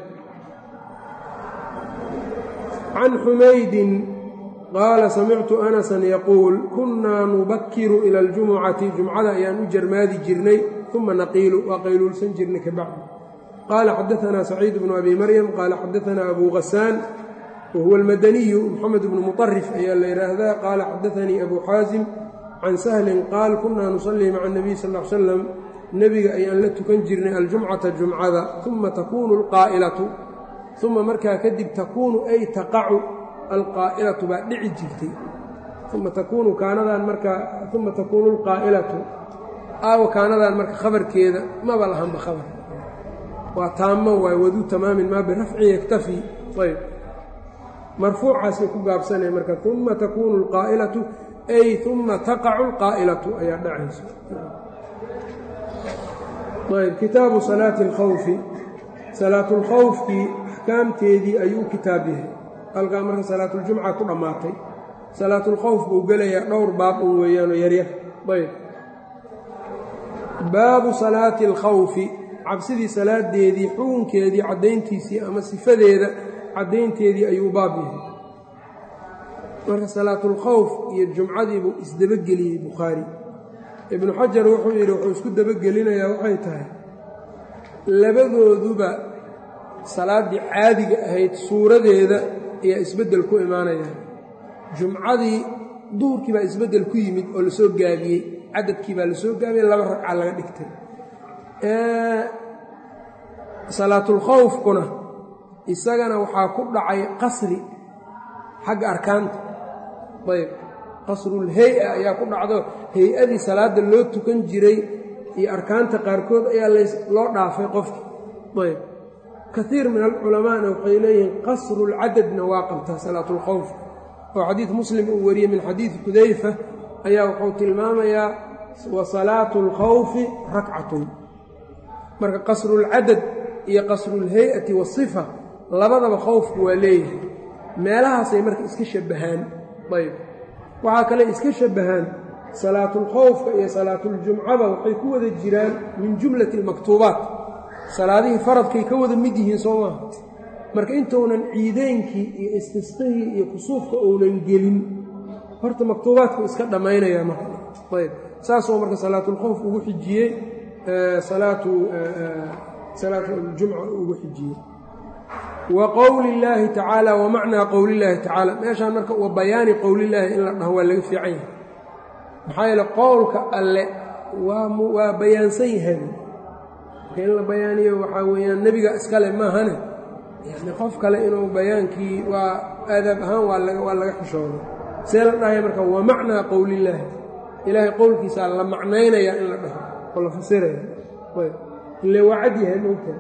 can xumaydin qaala samictu anasan yaquul kunnaa nubakiru ila aljumucati jumcada ayaan u jarmaadi jirnay uma naqiilu waa qayluulsan jirnay kabacdi qaala xadaanaa saciid bnu abi maryam qaala xadaanaa abu hasaan wahuwa almadaniyu moxamed bnu muطarif ayaa la yidhaahdaa qaala xadaanii abu xaasim can sahlin qaal kunaa nusallii maca اnabiy sal l slam nebiga ayaan la tukan jirnay aljumcata jumcada uma takuunu alqaa'ilatu uma markaa kadib takuunu ay taqacu alqaa'ilatu baa dhici jirtay uma takuunu kaanadan markaa uma takuunu alqaa'ilatu aawa kaanadan marka khabarkeeda maba lahanba khabar waa taamo waay waduu tamaamin maa birafci yaktafi ayb marfuucaasay ku gaabsanaya marka uma takuunu alqaa'ilatu ay uma taqacu alqaa'ilatu ayaa dhacaysa ayb kitaabu salaati alkhawfi salaatulkhawfkii axkaamteedii ayuu u kitaab yahay halkaa marka salaatuljumca ku dhammaatay salaatulkhawf buu gelayaa dhowr baab un weeyaanoo yaryar ayb baabu salaati alkhawfi cabsidii salaadeedii xukunkeedii caddayntiisii ama sifadeeda caddaynteedii ayuu baab yahay marka salaatulkhawf iyo jumcadiibuu isdabageliyey bukhaari ibnu xajar wuxuu yidhi wuxuu isku dabagelinayaa waxay tahay labadooduba salaaddii caadiga ahayd suuradeeda ayaa isbeddel ku imaanayaan jumcadii duhurkii baa isbeddel ku yimid oo lasoo gaabiyey cadadkii baa lasoo gaabiyey laba ragca laga dhigtay salaatulkhawfkuna isagana waxaa ku dhacay qasri xagga arkaanta ayb qasrulhay-a ayaa ku dhacdo hay-adii salaadda loo tukan jiray iyo arkaanta qaarkood ayaa loo dhaafay qofki ayb kaiir min alculamaana waxay leeyihiin qasrulcadadna waa qabtaa salaatulkhawf oo xadiid muslim uu wariyey min xadiidi xudayfa ayaa wuxuu tilmaamayaa wa salaatu alkhawfi rakcatun marka qasrulcadad iyo qasrulhay-ati wasifa labadaba khowfku waa leeyahay meelahaasay marka iska shabbahaan ayb waxaa kale iska shabbahaan salaatulkhowfka iyo salaatuljumcada waxay ku wada jiraan min jumlati almaktuubaat salaadihii faradkay ka wada mid yihiin soo maaha marka intuunan ciideynkii iyo istisqihii iyo kusuufka uunan gelin horta maktuubaadku iska dhammaynayaa marka ayb saasoo marka salaatulkhowf ugu xijiyey salaatu salaatuljumca ugu xijiyey wa qowli illaahi tacaala wa macnaa qowlillaahi tacaala meeshaan marka wa bayaani qowlillaahi in la dhaho waa laga fiican yahay maxaa yeele qowlka alle waa waa bayaansan yahay marka in la bayaaniyo waxaa weeyaan nebiga iskale maahane yani qof kale inuu bayaankii waa aadaab ahaan waa laga waa laga xishooda see la dhahaya marka wa macnaa qowlillaahi ilaahay qowlkiisaa la macnaynayaa in la dhaho oo la fasiraya ayb ile waa cad yahay mogta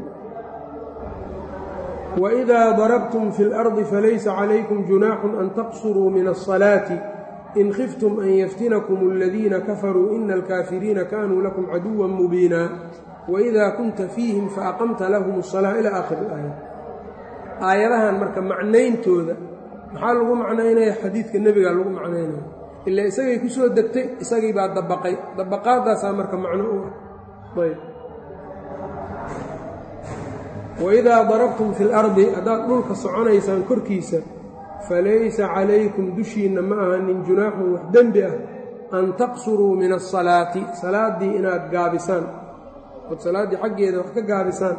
wإida darabtum fi اlardi falaysa calaykum junaaxu an taqsuruu min الصalaati in khiftum an yaftinakum اladiina kafaruu ina alkaafiriina kanuu lakum caduwa mubiina waإida kunta fiihim faaqamta lahum الصalaaة ilى aakhir اlaaya aayadahan marka macnayntooda maxaa lagu macnaynaya xadiidka nebigaa lagu macnaynaya ila isagay ku soo degtay isagii baa dabaqay dabaqaadaasaa marka macno u ah ayb waidaa darabtum fi lardi haddaad dhulka soconaysaan korkiisa falaysa calaykum dushiinna ma ahanin junaaxun wax dembi ah an taqsuruu min asalaati salaaddii inaad gaabisaan ood salaaddii xaggeeda wax ka gaabisaan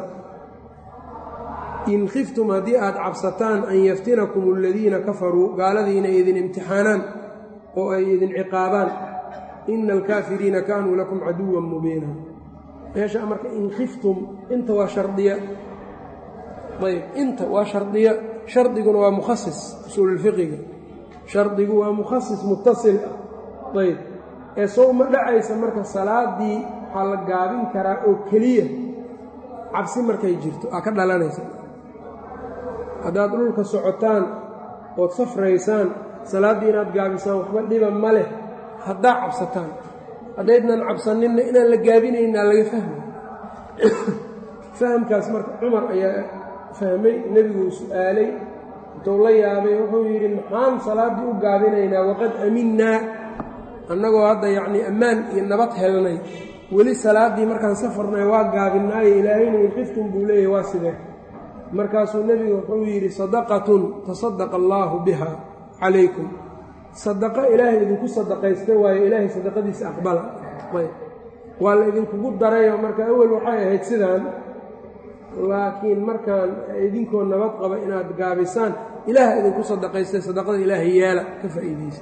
in khiftum haddii aad cabsataan an yaftinakum aladiina kafaruu gaaladiina idin imtixaanaan oo ay idin ciqaabaan ina alkaafiriina kaanuu lakum caduwan mubiina meesha marka in khiftum inta waa shardiya ayb inta waa shardiya shardiguna waa mukhasis usuululfiqiga shardigu waa mukhasis mutasil ah ayb ee sow ma dhacaysa marka salaaddii waxaa la gaabin karaa oo keliya cabsi markay jirto aa ka dhalanaysa haddaad dhulka socotaan ood safraysaan salaaddii inaad gaabisaan waxba dhiba ma leh haddaa cabsataan haddaydnan cabsaninna inaan la gaabinaynaa laga fahmay fahamkaas marka cumar ayaa fahmay nebiguu su'aalay intuu la yaabay wuxuu yidhi maxaan salaaddii u gaabinaynaa waqad aminnaa annagoo hadda yacnii ammaan iyo nabad helnay weli salaaddii markaan safarnay waa gaabinaayo ilaahayna inqiftum buu leeyahy waa sidee markaasuu nebigu wuxuu yidhi sadaqatun tasadaqa allaahu biha calaykum sadaqo ilaahay idinku sadaqaysta waayo ilaahay sadaqadiisa aqbala ayb waa la idinkugu darayo marka awel waxay ahayd sidaan laakiin markaan idinkoo nabad qaba inaad gaabisaan ilaah idinku sadaqaystay sadaqada ilaahay yeela ka faa'iidaysa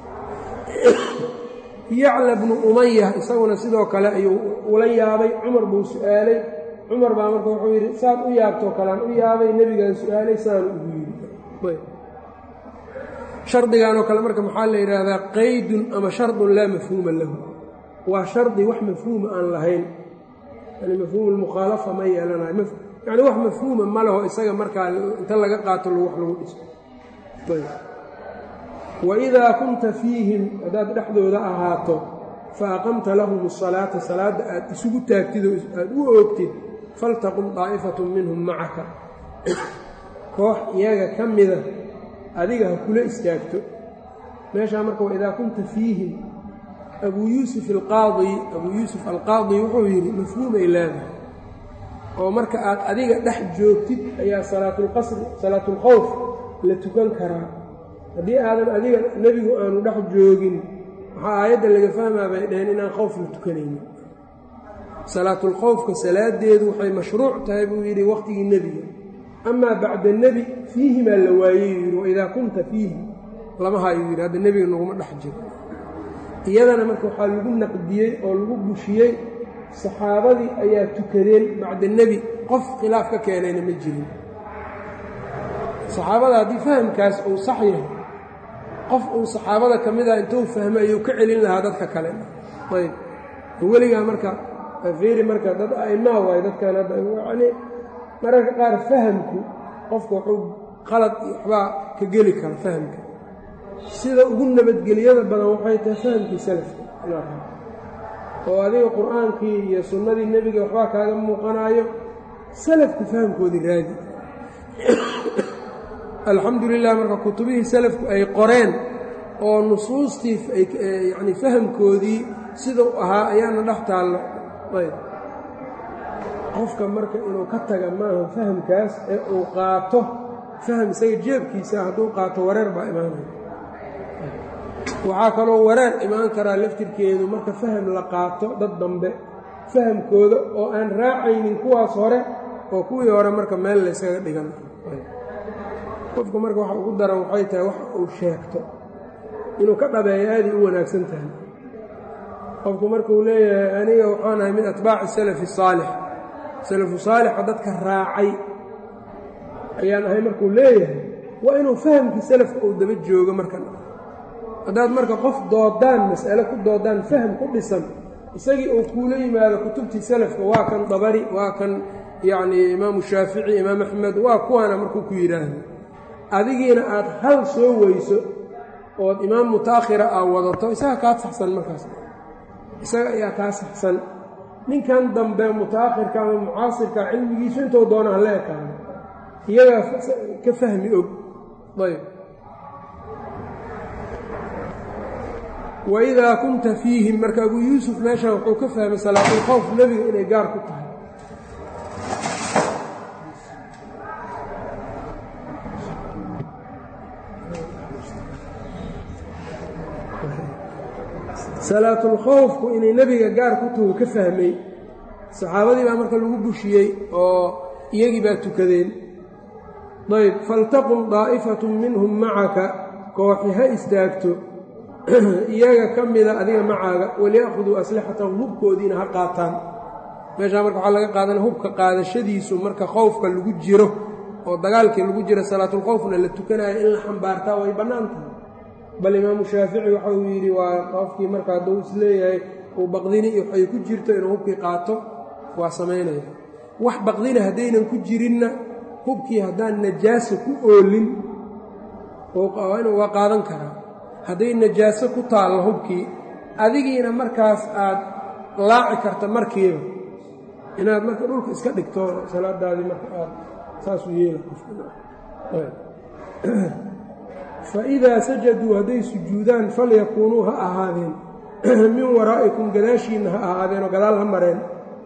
yacla bnu umaya isaguna sidoo kale ayuu ula yaabay cumar buu su'aalay cumar baa marka wuxuu yidhi saad u yaabtoo kalean u yaabay nebigaan su'aalay saan ugu yidhi shardiganoo kale marka maxaa la yidhaahdaa qaydun ama shardun laa mafhuuma lahu waa shardi wax mafhuuma aan lahayn yani mafhuum lmukhaalafa ma yeelanayo yani wax mafhuuma ma leho isaga markaa inta laga qaato wax lagu dhiso waidaa kunta fiihim haddaad dhexdooda ahaato fa aqamta lahum asalaata salaadda aad isugu taagtid oo aad u oogtid faltaqum daa'ifatun minhum macaka koox iyaga ka mida adiga ha kula istaagto meeshaa marka waidaa kunta fiihim abuu yuusuf alqaadi abuu yuusuf alqaadi wuxuu yidhi mafhuumay leedahay oo marka aad adiga dhex joogtid ayaa salaatulqasri salaatulkhowf la tukan karaa haddii aadan adiga nebigu aanu dhex joogin waxaa aayadda laga fahmaa bay dhaheen inaan khowf la tukanaynin salaatulkhowfka salaadeedu waxay mashruuc tahay buu yidhi wakhtigii nebiga amaa bacda nebi fiihimaa la waayey yidhi waidaa kunta fiihi lama hayuu yidhi hadda nebiga naguma dhex jiro iyadana marka waxaa lagu naqdiyey oo lagu bushiyey saxaabadii ayaa tukadeen bacda nebi qof khilaaf ka keenayna ma jirin saxaabada haddii fahamkaas uu sax yahay qof uu saxaabada ka mid ah intuu fahmay ayuu ka celin lahaa dadka kale ayb weligaa marka fiiri marka dad a'immaa waayo dadkan hadda yacni mararka qaar fahamku qofku wuxuu qalad iyo waxbaa ka geli kara fahamka sida ugu nabadgeliyada badan waxay tahay fahamkii salafka oo adiga qur'aankii iyo sunnadii nebiga waxbaa kaaga muuqanaayo salafka fahamkoodii raadi alxamdu lilah marka kutubihii salafku ay qoreen oo nusuustii yacni fahamkoodii sidau ahaa ayaana dhex taallo ayb qofka marka inuu ka taga maaha fahamkaas ee uu qaato faham isaga jeebkiisa hadduu qaato wareer baa imaanaya waxaa kaloo wareer imaan karaa laftirkeedu marka faham la qaato dad dambe fahamkooda oo aan raacaynin kuwaas hore oo kuwii hore marka meel laysaga dhigan qofku marka waxa ugu daran waxay tahay wax uu sheegto inuu ka dhabeeyo aaday u wanaagsan tahay qofku markuu leeyahay aniga waxaan ahay min atbaaci salafi saalix salafu saalixa dadka raacay ayaan ahay markuu leeyahay waa inuu fahamkii salafka uu daba joogo markan haddaad marka qof doodaan mas'ale ku doodaan faham ku dhisan isagii uu kuula yimaado kutubtii salafka waa kan dabari waa kan yacnii imaamu shaafici imaam axmed waa kuwaana markuu ku yidhaahdo adigiina aad hal soo weyso ood imaam mutaakhira aa wadato isaga kaa saxsan markaas isaga ayaa kaa saxsan ninkan dambe mutaakhirka ama mucaasirka cilmigiisu intuu doona hala ekaado iyagaa ka fahmi og ayb waidaa kunta fiihim marka abuu yuusuf meeshan wuxuu ka fahmay salaatulkhowf nebiga inay gaar ku tahay salaatulkhowfku inay nebiga gaar ku tahu ka fahmay saxaabadii baa marka lagu bushiyey oo iyagii baa tukadeen ayb faltaqum daa'ifatun minhum macaka kooxi ha istaagto iyaga ka mida adiga macaaga waliya'khuduu aslixatahum hubkoodiina ha qaataan meeshaa marka waxaa laga qaadana hubka qaadashadiisu marka khowfka lagu jiro oo dagaalkii lagu jiro salaatulkhowfna la tukanayo in la xambaartaa way bannaan tahay bal imaamu shaafici waxa uu yidhi waa qofkii marka hadduu isleeyahay uu baqdini iyo waxay ku jirto inuu hubkii qaato waa samaynaya wax baqdina haddaynan ku jirinna hubkii haddaan najaaso ku oolin waa qaadan karaa hadday najaaso ku taallo hubkii adigiina markaas aad laaci karta markiiba inaad marka dhulka iska dhigto salaadaadii marka aad saasuu yeela fa idaa sajaduu hadday sujuudaan falyakuunuu ha ahaadeen min waraa'ikum gadaashiinna ha ahaadeen oo gadaal ha mareen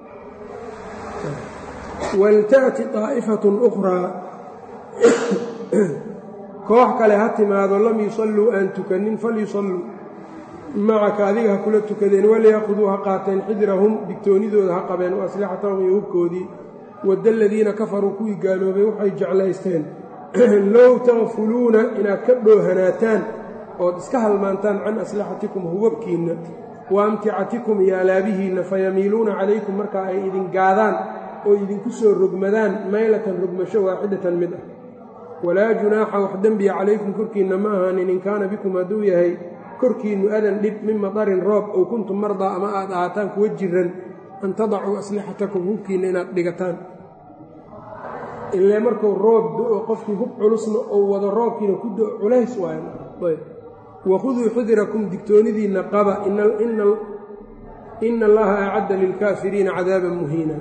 walta'ti daa'ifatun ukhraa koox kale ha timaado lam yusalluu aan tukanin falyusalluu macaka adiga ha kula tukadeen waliyaquduu ha qaateen xidrahum digtoonidooda ha qabeen wa aslixatahum iyo hubkoodii wadda aladiina kafaruu kuwii gaaloobay waxay jeclaysteen low takfuluuna inaad ka dhoohanaataan ood iska halmaantaan can aslixatikum hubabkiinna wa amticatikum iyo alaabihiinna fayamiiluuna calaykum markaa ay idin gaadaan oo idinku soo rogmadaan maylatan rogmasho waaxidatan mid ah walaa junaaxa wax dembiya calaykum korkiinna ma ahaanin in kaana bikum hadduu yahay korkiinnu adan dhib min madarin roob ow kuntum mardaa ama aad ahaataan kuwa jiran an tadacuu aslixatakum hubkiinna inaad dhigataan ilaa markuu roob do-o qofkii hub culusna ou wado roobkiina ku do culays waay wakhuduu xudirakum digtoonidiinna qaba ina allaha acadda lilkaafiriina cadaaban muhiina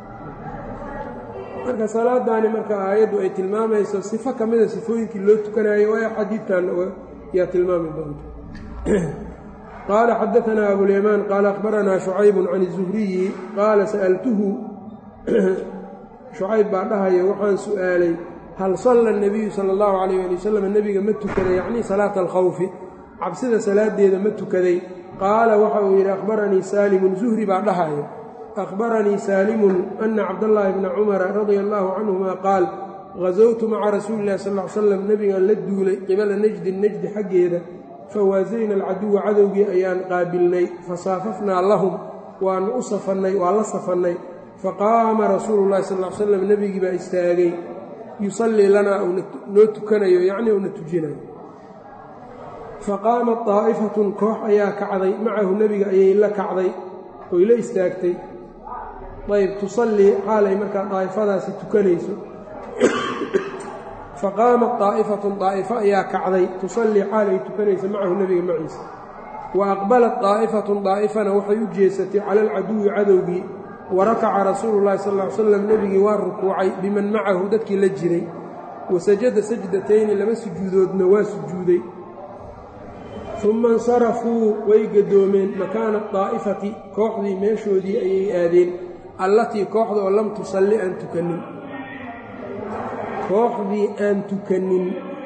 marka salaadaani marka aayaddu ay tilmaamayso sifo ka mida sifooyinkii loo tukanayo waayo xadiidkanna yaa tilmaami doonta qaala xadaanaa abulyamaan qaala akhbaranaa shucaybun can izuhriyi qaala sa'altuhu shucayb baa dhahaya waxaan su'aalay hal salla nabiyu sala allahu calayh ali wasalam nebiga ma tukaday yacnii salaata alkhawfi cabsida salaadeeda ma tukaday qaala waxa uu yidhi akhbaranii saalimun zuhri baa dhahaya akhbaranii saalimun ana cabdallaahi bna cumara radia allaahu canhuma qaal gasowtu maca rasuuli illahi sal l slam nebigaan la duulay qibala najdin najdi xaggeeda fawaasayna alcaduwa cadowgii ayaan qaabilnay fasaafafnaa lahum waannu u safannay waa la safannay faqaama rasuulu llahi sal l slam nebigii baa istaagay yusallii lanaa noo tukanayo yacnii uuna tujinayo faqaamat daa'ifatun koox ayaa kacday macahu nebiga ayay la kacday oy la istaagtay ayb tusallii xaalay markaa daa'ifadaasi tukanayso faqaamat daa'ifatun daa'ifo ayaa kacday tusallii xaalay tukanayso macahu nebiga maciisa wa aqbalat daa'ifatun daa'ifana waxay u jeesatay cala alcaduwi cadowgii wa rakaca rasuulu llahi sal ly slam nebigii waa rukuucay biman macahu dadkii la jiray wa sajada sajdatayni laba sujuudoodna waa sujuuday uma insarafuu way gadoomeen makaana daa'ifati kooxdii meeshoodii ayay aadeen allatii kooxda oo lam tusalli aan tukanin kooxdii aan tukanin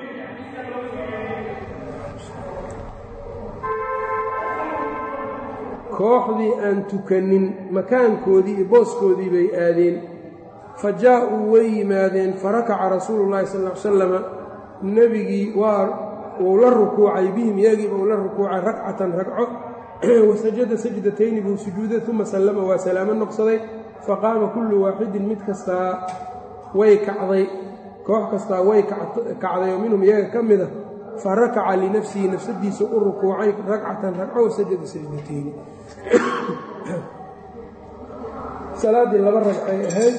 kooxdii aan tukanin makaankoodii iyo booskoodii bay aadeen fa jaa-uu way yimaadeen farakaca rasuulu llahi sal ly salama nebigii waa wuu la rukuucay bihim iyagiiba uu la rukuucay ragcatan ragco wasajada sajdatayni buu sujuuday uma sallama waa salaamo noqsaday faqaama kullu waaxidin mid kastaa way kacday koox kastaa way kacday oo minhum iyaga ka mida fa rakaca linafsihi nafsadiisa u rukuucay ragcatan ragco wasajada sajdatayni salaaddii laba ragcay ahayd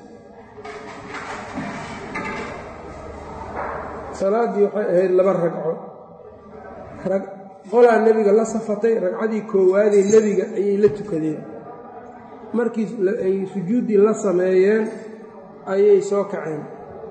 salaaddii waxay ahayd laba ragco qolaa nebiga la safatay ragcadii koowaadee nebiga ayay la tukadeen markii ay sujuuddii la sameeyeen ayay soo kaceen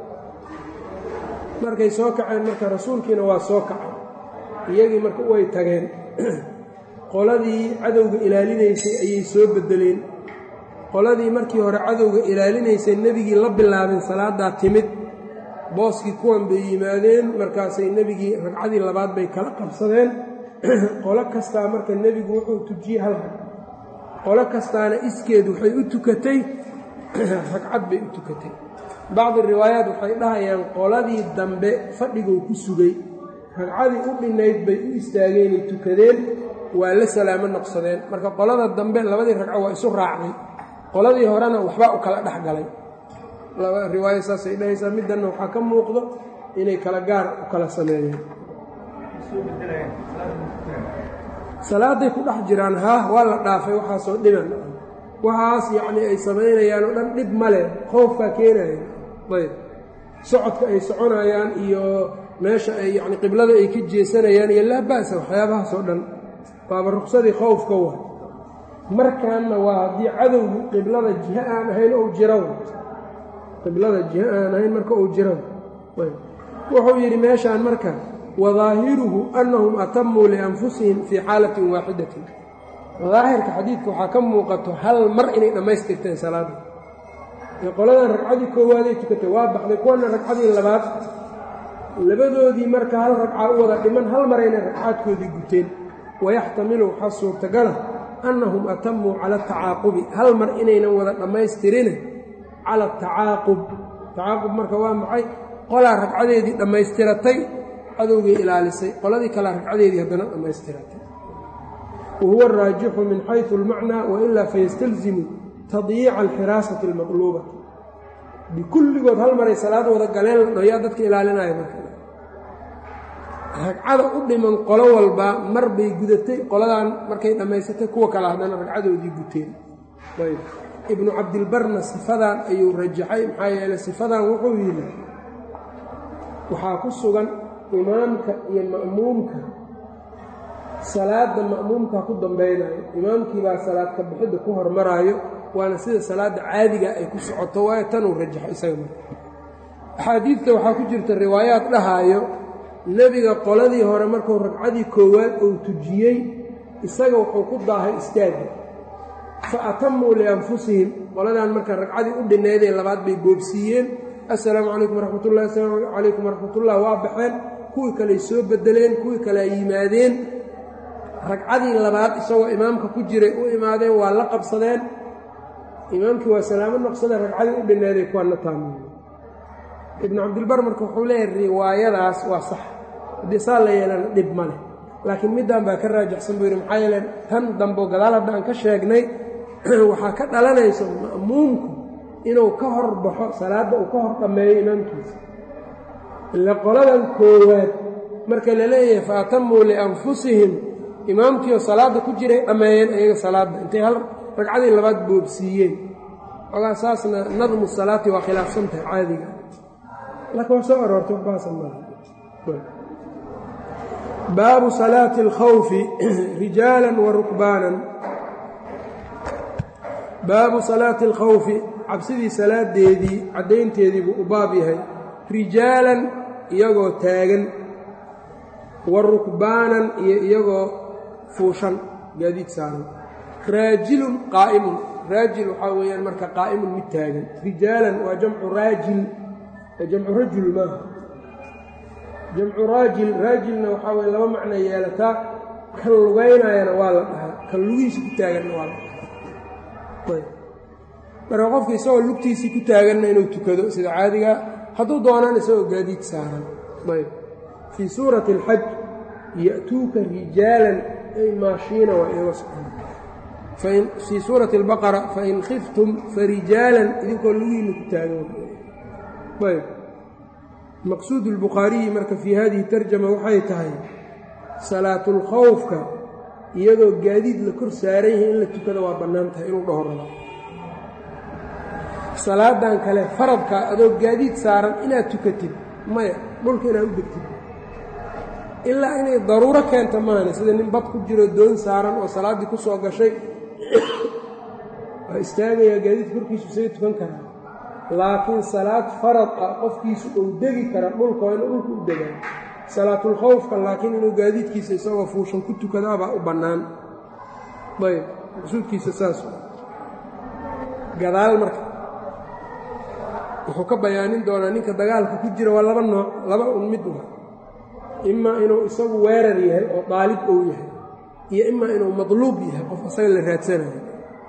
markay soo kaceen marka rasuulkiina waa soo kacay iyagii marka way tageen qoladii cadowga ilaalinaysay ayay soo beddeleen qoladii markii hore cadowga ilaalinaysay nebigii la bilaabeen salaaddaa timid booskii kuwan bay yimaadeen markaasay nebigii ragcadii labaad bay kala qabsadeen qolo kastaa marka nebigu wuxuu tujiyey hal rag qolo kastaana iskeed waxay u tukatay ragcad bay u tukatay bacdi riwaayaat waxay dhahayaan qoladii dambe fadhiguu ku sugay ragcadii u dhinnayd bay u istaageenay tukadeen waa la salaamo noqsadeen marka qolada dambe labadii ragco waa isu raacday qoladii horena waxbaa u kala dhex galay laba riwaaya saasay dhahaysaa middanna waxaa ka muuqdo inay kala gaar u kala sameeyeen salaaday ku dhex jiraan haah waa la dhaafay waxaasoo dhiban waxaas yacnii ay samaynayaan oo dhan dhib ma leh khoofkaa keenaya ayb socodka ay soconayaan iyo meesha ay yacni qiblada ay ka jeesanayaan iyo laa ba'sa waxyaabahaasoo dhan waaba ruqsadii khowfka wa markaanna waa haddii cadowgu qiblada jiho aan ahayn ou jiraw qiblada jiho aan ahayn marka uu jiraw ayb wuxuu yidhi meeshaan marka wadaahiruhu annahum atamuu lianfusihim fii xaalatin waaxidatin daahirka xadiidka waxaa ka muuqato hal mar inay dhammaystirteen salaada ee qoladan ragcadii koowaaday tukatay waa baxday kuwana ragcadii labaad labadoodii marka hal ragcaa u wada dhiman hal mar inay ragcaadkoodii guteen wayaxtamilu waxaa suurtagala annahum atamuu cala atacaaqubi hal mar inaynan wada dhammaystirine cala atacaaqub tacaaqub marka waa maxay qolaa ragcadeedii dhammaystiratay cadowgay ilaalisay qoladii kalea ragcadeedii haddana dhammaystiratay wahuwa araajixu min xaysu almacnaa wailaa fayastalzimu tadyiica alxiraasati almaqluuba bikulligood hal maray salaad wada galeen la dhoyaa dadka ilaalinaya marka ragcada u dhiman qolo walba mar bay gudatay qoladan markay dhammaysatay kuwa kale haddana ragcadoodii guteen ayb ibnu cabdilbarna sifadan ayuu rajaxay maxaa yeeley sifadan wuxuu yidhi waxaa ku sugan imaamka iyo ma'muumka salaadda ma'muumka ku dambaynayo imaamkiibaa salaad ka bixidda ku hormaraayo waana sida salaadda caadiga ay ku socoto waayo tanuu rajaxo isaga marka axaadiidta waxaa ku jirta riwaayaad dhahaayo nebiga qoladii hore markuu ragcadii koowaad uu tujiyey isaga wuxuu ku daahay istaaga fa atamuu lianfusihim qoladan marka ragcadii u dhinnaydee labaad bay boobsiiyeen assalaamu calaykum waraxmatullahi assalaamu calaykum waraxmatullah waa baxeen kuwii kaley soo bedeleen kuwii kalea yimaadeen ragcadii labaad isagoo imaamka ku jiray u imaadeen waa la qabsadeen imaamkii waa salaamo noqsadeen ragcadii u dhinaaday kuwaana taamiye ibnu cabdilbar marka wuxuu leeyahay riwaayadaas waa sax haddii saa la yeelana dhib ma leh laakiin middan baa ka raajaxsan buu yidhi maxaa yeele tan dambo gadaal hadda aan ka sheegnay waxaa ka dhalanayso ma'muumku inuu ka hor baxo salaadda uu ka hor dhammeeyo imaamkiisa ila qoladan koowaad marka la leeyahay fa atamuu lianfusihim imaamkiioo salaadda ku jiray dhammeeyeen iyaga salaadda intay hal ragcadii labaad boobsiiyeen ogaa saasna nadmu salaati waa khilaafsan tahay caadiga laakiin waa soo aroortay waxbaasa maaha baabu salaati alkhawfi rijaalan wa rukbaanan baabu salaati alkhawfi cabsidii salaadeedii caddaynteedii buu u baab yahay rijaalan iyagoo taagan wa rukbaanan iyo iyagoo fuushan gaadiid saaran raajilun qaa'imun raajil waxaa weeyaan marka qaa'imun mid taagan rijaalan waa jamcu raajil jamcu rajul maaha jamcu raajil raajilna waxaa weye laba macno yeelataa kan lugaynayana waa la dhahaa kan lugihiisa ku taaganna waa la dhahaa marka qofka isagoo lugtiisii ku taaganna inuu tukado sida caadiga hadduu doonaan isagoo gaadiid saaran ayb fii suurati alxaj ya'tuuka rijaalan ay maashiina waa iyaga socon fii suurati albaqara fain khiftum farijaalan idinkoo lugihiinna ku taagan ayb maqsuud اlbukhaariyi marka fii hadihi tarjama waxay tahay salaatulkhawfka iyadoo gaadiid la kor saaran yahay in la tukada waa bannaan tahay inuu dhaho raba salaadan kale faradka adoo gaadiid saaran inaad tukatid maya dhulka inaad u degtid ilaa inay daruuro keenta maane sida nin bad ku jiro doon saaran oo salaaddii ku soo gashay waa istaagayaa gaadiidka korkiisu say tukan karaa laakiin salaad farad ah qofkiisu uu degi kara dhulka waa inuu dhulka u degaa salaatulkhawfka laakiin inuu gaadiidkiisa isagoo fuushan ku tukadaabaa u bannaan ayb maqsuudkiisa saas gadaal marka wuxuu ka bayaanin doonaa ninka dagaalka ku jira waa laba nooc laba un mid wa imaa inuu isagu weerar yahay oo daalib ou yahay iyo imaa inuu madluub yahay qof asaga la raadsanayo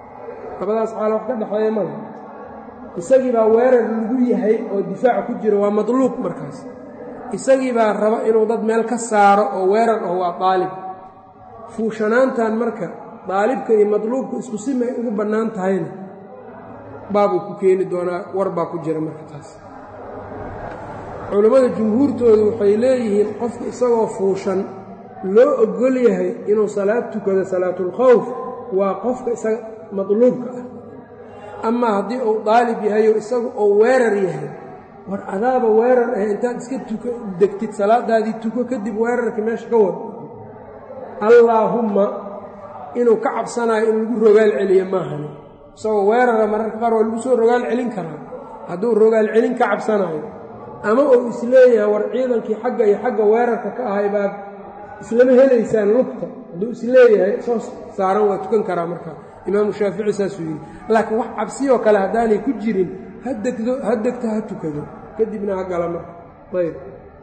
labadaas xaalo wax ka dhexeeya male isagii baa weerar lagu yahay oo difaaca ku jira waa madluub markaas isagii baa raba inuu dad meel ka saaro oo weerar ah waa daalib fuushanaantan marka daalibka iyo madluubku isku si may ugu bannaan tahayna baabuu ku keeni doonaa war baa ku jira marka taas culammada jumhuurtoodu waxay leeyihiin qofka isagoo fuushan loo ogol yahay inuu salaad tukado salaatulkhawf waa qofka isaga madluubka ah amaa haddii uu daalib yahayo isagu uu weerar yahay war adaaba weerar ah intaad iska tuka degtid salaadaadii tuko kadib weerarka meesha ka wad allaahumma inuu ka cabsanayo in lagu rogaal celiyo maahani isagoo weerara mararka qaar waa lagu soo rogaal celin karaa hadduu rogaal celin ka cabsanayo ama uu isleeyahay war ciidankii xagga iyo xagga weerarka ka ahay baad islama helaysaan lugta hadduu isleeyahay soo saaran waa tukan karaa markaa imaamu shaafici saasuu yidhi laakiin wax cabsiyoo kale haddaanay ku jirin ha degdo ha degto ha tukado kadibna ha gala marka ayb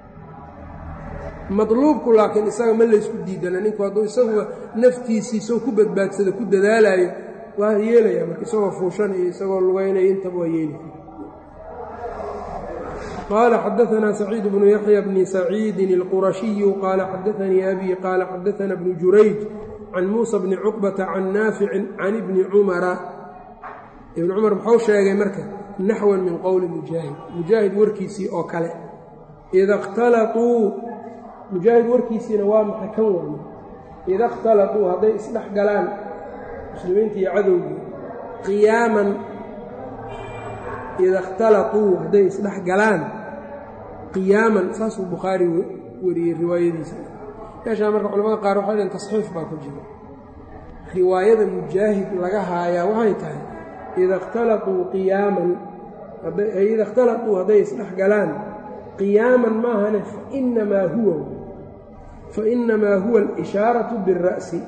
madluubku laakiin isaga ma laysku diidana ninku hadduu isaguba naftiisii soo ku badbaadsado ku dadaalayo waa yeelaya marka isagoo fuushan iyo isagoo lugaynaya intaba waa yeeli qال xdثna سcيid بن يحyى بن سcيidi الqرشhiي qال xdثnii أbي qال xdثna بن jurayج عن موسى بن cقبة عن ناaفic عن بن cمرa iبن cmر mxuu sheegay marka naxوا min qowli mujaahid mujaahid warkiisii oo kale ida اkhtalطuu mujaahid warkiisiina waa maxay kan warma ida اkhtalطuu hadday isdhex galaan muslimiinta iyo cadowgii qiyaaman ida اkhtalطuu hadday isdhex galaan qiyaaman saasuu bukhaari wariyey riwaayadiisa meeshaa marka culamada qaar waxay dhaheen tasxiif baa ku jira riwaayada mujaahid laga haayaa waxay tahay ida اkhtalطuu qiyaaman ida اkhtalطuu hadday isdhex galaan qiyaaman maahane fainamaa huwa fainamaa huwa اlishaaraةu biالra'si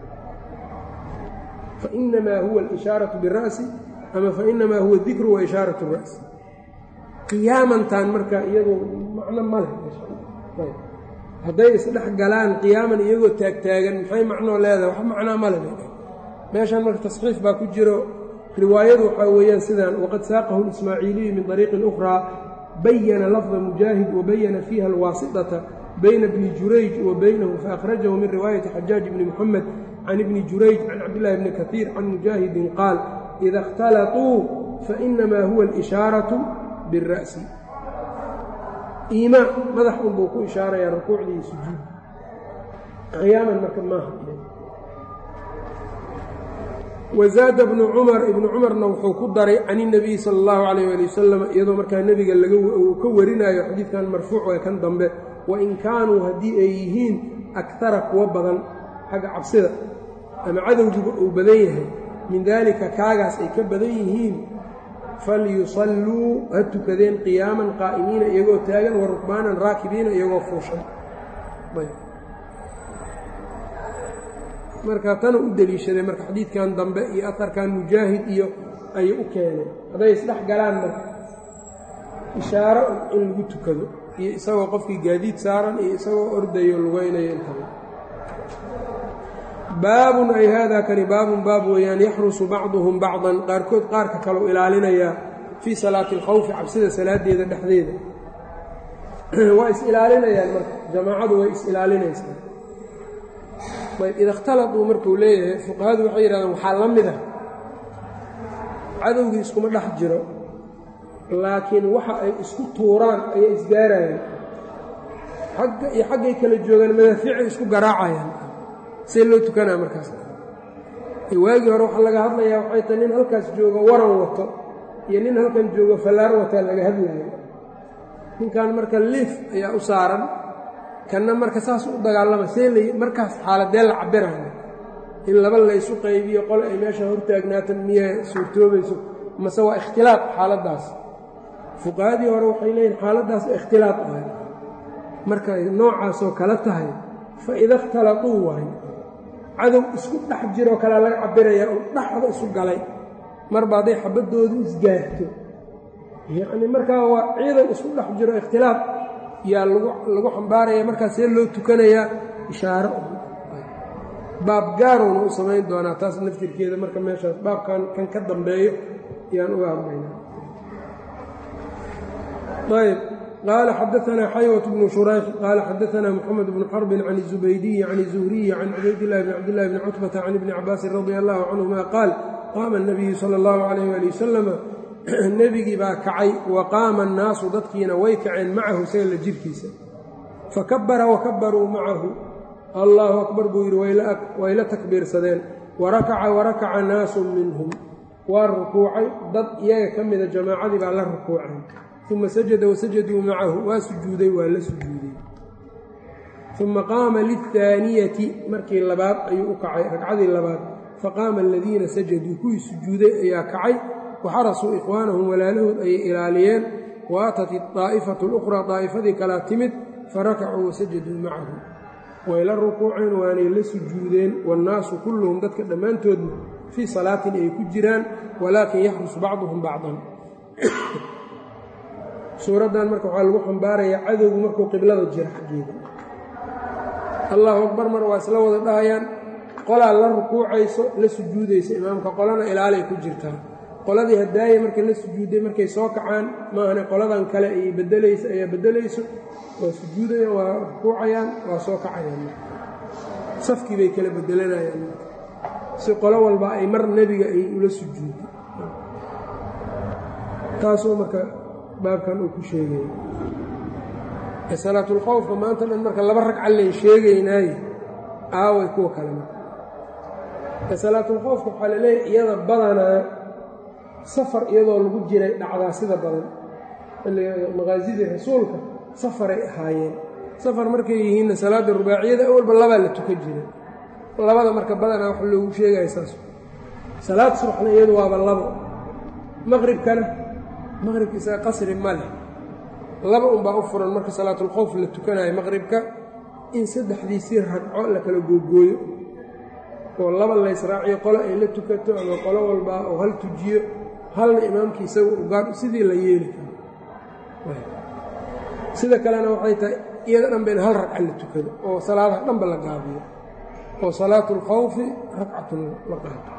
fainamaa huwa اlishaaraةu biالra'si ama fainamaa huwa dikru wa ishaaraة الra'si qiyaamantan marka iyadu macno ma leh hadday isdhex galaan qiyaaman iyagoo taagtaagan maxay macnoo leedahay wax macnaa ma leh meeshan marka tasxiif baa ku jiro riwaayadu waxaa weeyaan sidaan waqad saaqahu اlismaaciiliyu min طariiqin أkhraa bayana lafda mujaahid wabayana fiiha alwaasiطata bayna bni jurayj wa baynahu faأkhrajahu min riwaayati xajaaj bni muxamed can ibni jurayj can cabdillahi bni kaiir can mujaahidin qaal ida اkhtalطuu fainamaa huwa اlishaaraةu biالra'si iimaan madax unbuu ku ishaarayaa rukuucdii iyo sujuud qiyaaman marka maaha wazaada bnu cumar ibnu cumarna wuxuu ku daray can اnabiyi sala اllahu calayh ali wasalam iyadoo markaa nebiga laga ka warinayo xadiidkan marfuuc ee kan dambe wain kaanuu haddii ay yihiin akara kuwa badan xagga cabsida ama cadowgiba uu badan yahay min daalika kaagaas ay ka badan yihiin falyusalluu ha tukadeen qiyaaman qaa'imiina iyagoo taagan wa rukbaanan raakibiina iyagoo fuushan marka tana u deliishaday marka xadiidkan dambe iyo aharkan mujaahid iyo ayay u keeneen hadday isdhex galaan marka ishaaro in lagu tukado iyo isagoo qofkii gaadiid saaran iyo isagoo ordayo lugaynayo intaba baabun ay haadaa kani baabun baab weeyaan yaxrusu bacduhum bacdan qaarkood qaarka kaleu ilaalinayaa fii salaati alkhawfi cabsida salaaddeeda dhexdeeda waa is ilaalinayaan marka jamaacadu way is ilaalinaysaa ayb ida اkhtaladuu markuu leeyahay fuqahadu waxay yidhahdeen waxaa la mid ah cadowgii iskuma dhex jiro laakiin waxa ay isku tuuraan ayay isgaarayaan agga iyo xaggay kala joogaan madaafiicay isku garaacayaan see loo tukanaa markaas waagii hore waxaa laga hadlayaa waxay tahay nin halkaas joogo waran wato iyo nin halkan joogo fallaar wataa laga hadlayo ninkan marka liif ayaa u saaran kanna marka saas u dagaalama see la markaas xaaladee la cabirayo in laba laysu qaybiyo qole ay meesha hortaagnaata miyay suurtoobayso mase waa ikhtilaaq xaaladdaas fuqahadii hore waxay leeyihin xaaladdaas ikhtilaaq ahay markay noocaasoo kale tahay fa ida ikhtalatuu waayo cadow isku dhex jiroo kale laga cabirayaa oo dhexda isu galay marba hadday xabaddoodu isgaarto yacnii markaa waa ciidan isku dhex jiro ikhtilaaq yaa lagu xambaaraya markaas see loo tukanayaa ishaaro baab gaarowna u samayn doonaa taas naftirkeeda marka meeshaas baabkan kan ka dambeeyo ayaan uga hadlaynaa ayb qaala xadaanaa xaywat bnu shurayx qaala xadaanaa moxamed bnu xarbin can الzubaydiyi can الzuhriyi can cubaydillahi bn cabdillahi bni cutbata can ibni cabaasin radi allahu canhuma qaal qaama الnabiyu sala اllahu alayh ali wasalama nebigii baa kacay wa qaama annaasu dadkiina way kaceen macahu isaga la jirkiisa fakabara wakabaruu macahu allaahu akbar buu yidhi way la takbiirsadeen warakaca warakaca naasun minhum waa rukuucay dad iyaga ka mida jamaacadii baa la rukuucay uma sajada wasajaduu macahu waa sujuuday waa la sujuuday uma qaama lilhaaniyati markii labaad ayuu u kacay ragcadii labaad faqaama aladiina sajaduu kuwii sujuuday ayaa kacay waxarasuu ikhwaanahum walaalahood ayay ilaaliyeen wa atat idaa'ifatu lukhraa daa'ifadii kalaa timid farakacuu wasajaduu macahu way la rukuuceen waanay la sujuudeen waannaasu kulluhum dadka dhammaantoodna fii salaatin ay ku jiraan walaakin yaxrus bacduhum bacdan suuraddan marka waxaa lagu xambaarayaa cadowgu markuu qiblada jira xaggeeda allahu akbar mar waa isla wada dhahayaan qolaa la rukuucayso la sujuudaysa imaamka qolana ilaalay ku jirtaa qoladii hadaaya markay la sujuudday markay soo kacaan maahane qoladan kale ay bedelayso ayaa beddelayso waa sujuudayaan waa rukuucayaan waa soo kacayaan safkii bay kala bedelanayaan si qolo walba ay mar nebiga ay ula sujuuday taasuu marka baabkan uu ku sheegaya salaatulkhowfka maanta dhan marka laba ragca layn sheegaynaaye aaway kuwa kale marka salaatulkhowfka waxaa laleeyahy iyada badanaa safar iyadoo lagu jiray dhacdaa sida badan maqaasidii rasuulka safaray ahaayeen safar markay yihiinna salaada rubaaciyada awalba labaa la tukan jiray labada marka badanaa wax loogu sheegaya saas salaad subaxna iyadu waaba labo maqribkana maqribka isaga qasri ma leh laba unbaa u furan marka salaatulkhowf la tukanayo maqribka in saddexdiisii ragco la kala googooyo oo laba laysraaciyo qolo ay la tukato ama qolo walbaa oo hal tujiyo halna imaamkii isaga ugaar sidii la yeeli karo sida kalena waxay tahay iyada dhanba in hal ragca la tukado oo salaadaha dhanba la gaabiyo oo salaatu اlkhawfi ragcatun la qaato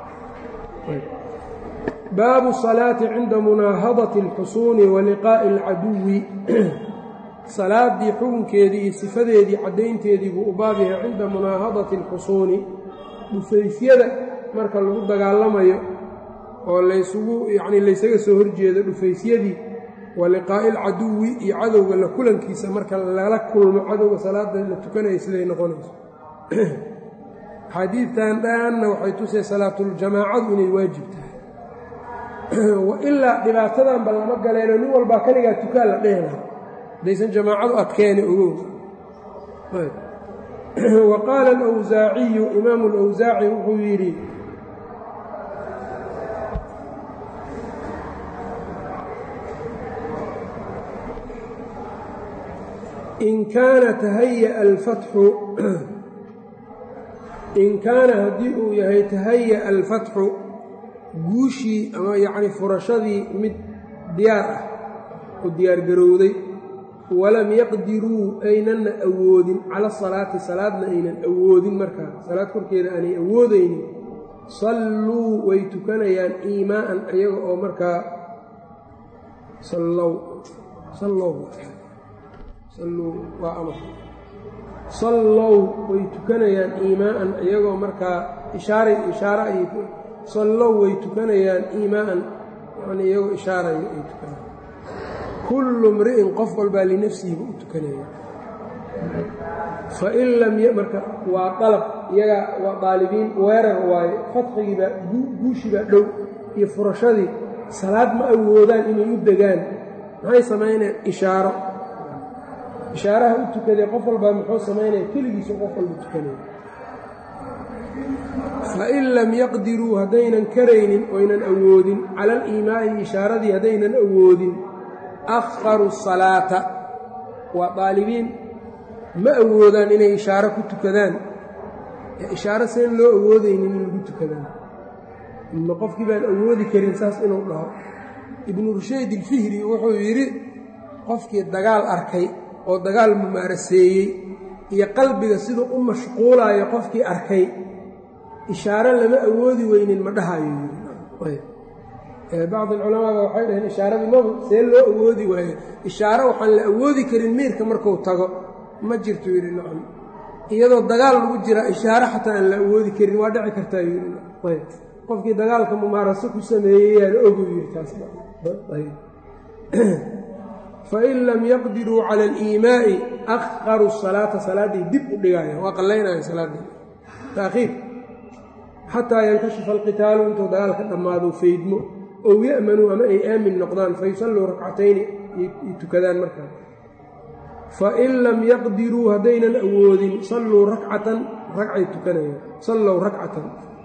baabu الصalaaةi cinda munaahadaةi اlxusuuni wa liqaaءi اlcaduwi salaaddii xukunkeedii iyo sifadeedii caddaynteedii buu u baab yahay cinda munaahadati اlxusuuni dhufaysyada marka lagu dagaalamayo oo laysugu yacnii laysaga soo horjeedo dhufaysyadii wa liqaa'i alcaduwi iyo cadowga la kulankiisa marka lala kulmo cadowga salaada la tukanaya siday noqonayso xadiidtan dhanna waxay tusay salaatuljamaacadu inay waajib tahay wa ilaa dhibaatadanba lama galeeno nin walbaa kaligaa tukaan la dhehi lahaa hadaysan jamaacadu adkeeni ogow wa qaala alawsaaciyu imaamu alawsaaci wuxuu yidhi in kaana tahaya alfatxu in kaana haddii uu yahay tahaya alfatxu guushii ama yacni furashadii mid diyaar ah oo diyaargarowday walam yaqdiruu aynanna awoodin cala salaati salaadna aynan awoodin markaa salaad korkeeda aanay awoodaynin salluu way tukanayaan iimaa'an iyaga oo markaa sallow sallow salluu waa amar sallow way tukanayaan iimaa'an iyagoo markaa ishaaray ishaara ay sallow way tukanayaan iimaa'an yacnii iyagoo ishaarayo ay tukanayaan kullu mri'in qof walbaa linafsihiba u tukanaya fain lam marka waa dalab iyagaa waa daalibiin weerar waaye fadxigiibaa guushibaa dhow iyo furashadii salaad ma awoodaan inay u degaan maxay samaynayaan ishaaro ishaaraha u tukadee qof walbaa muxuu samaynaya keligiisu qof walba tukanaya fain lam yaqdiruu haddaynan karaynin oynan awoodin cala aliimaa'i ishaaradii haddaynan awoodin akharu salaata waa daalibiin ma awoodaan inay ishaaro ku tukadaan ishaaro seen loo awoodaynin in lagu tukadaan ma qofkii baan awoodi karin saas inuu dhaho ibnu rushayd ilfihri wuxuu yidhi qofkii dagaal arkay oo dagaal mumaaraseeyey iyo qalbiga siduu u mashquulaayo qofkii arkay ishaaro lama awoodi weynin ma dhahayo bacd alculamaaba waxay dhaheen ishaaradii maba see loo awoodi waayo ishaaro waxaan la awoodi karin miirka marku tago ma jirto yidhi nacam iyadoo dagaal lagu jira ishaaro xataa aan la awoodi karin waa dhici kartaa yidhi ayb qofkii dagaalka mumaaraso ku sameeyey yaan ogu yidhi taas fain lam yaqdiruu cala aliimaa'i akharu salaata salaaday dib u dhigaayan waa qallaynaya salaaddii taakhiir xataa yankashifa alqitaalu intuu dagaalka dhammaado faydmo ow ya'manuu ama ay aamin noqdaan fayusalluu rakcatayni ay tukadaan markaa fain lam yaqdiruu haddaynan awoodin salluu rakcatan ragcay tukanayaan sallow rakcatan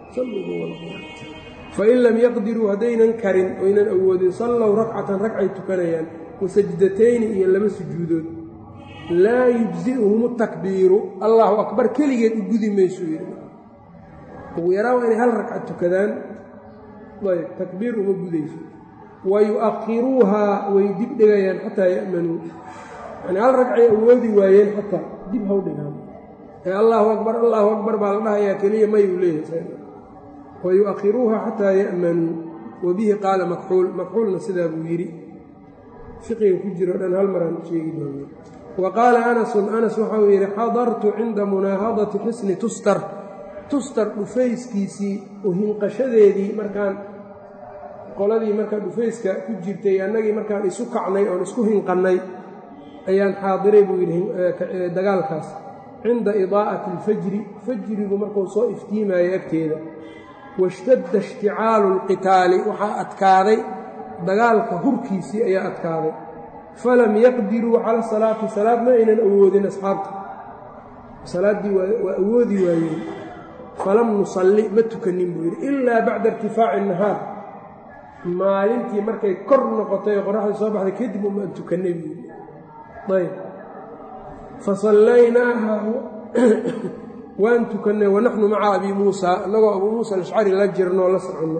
fain lam yaqdiruu haddaynan karin oynan awoodin sallow rakcatan ragcay tukanayaan wasajdatayni iyo laba sujuudood laa yujzi'uhum takbiiru allahu akbar keligeed u gudi maysuu yidhi ugu yaraa waa inay hal ragcad tukadaan ayb takbiir uma gudayso wa yu'akhiruuhaa way dib dhigayaan xataa ya'manuu yani hal ragcay awoodi waayeen xataa dib haw dhigaan ee allaahu akbar allaahu akbar baa la dhahayaa keliya mayuu leeyahay wa yu'akhiruuhaa xataa ya'manuu wa bihi qaala makxuul makxuulna sidaa buu yidhi fiqiga ku jiro dhan hal maraan sheegi doona wa qaala anasun anas waxa uu yidhi xadartu cinda munaahadati xisni tustar tustar dhufayskiisii u hinqashadeedii markaan qoladii markaa dhufayska ku jirtay annagii markaan isu kacnay oon isku hinqannay ayaan xaadiray buu yidhi dagaalkaas cinda idaa'ati alfajri fajrigu markuu soo iftiimayo agteeda washtadda ishticaalu alqitaali waxaa adkaaday dagaalka hurkiisii ayaa adkaaday falam yaqdiruu cala salaati salaad ma aynan awoodin asxaabta salaaddii waa awoodi waayeen falam nusalli ma tukanin buu yidhi ilaa bacda irtifaaci nahaar maalintii markay kor noqotay oo qoraxdii soo baxday kadib umaan tukannay buu yidhi ayb fasallaynaaha waan tukannay wanaxnu maca abi muusa annagoo abuu muusa alashcari la jirnoo la soconno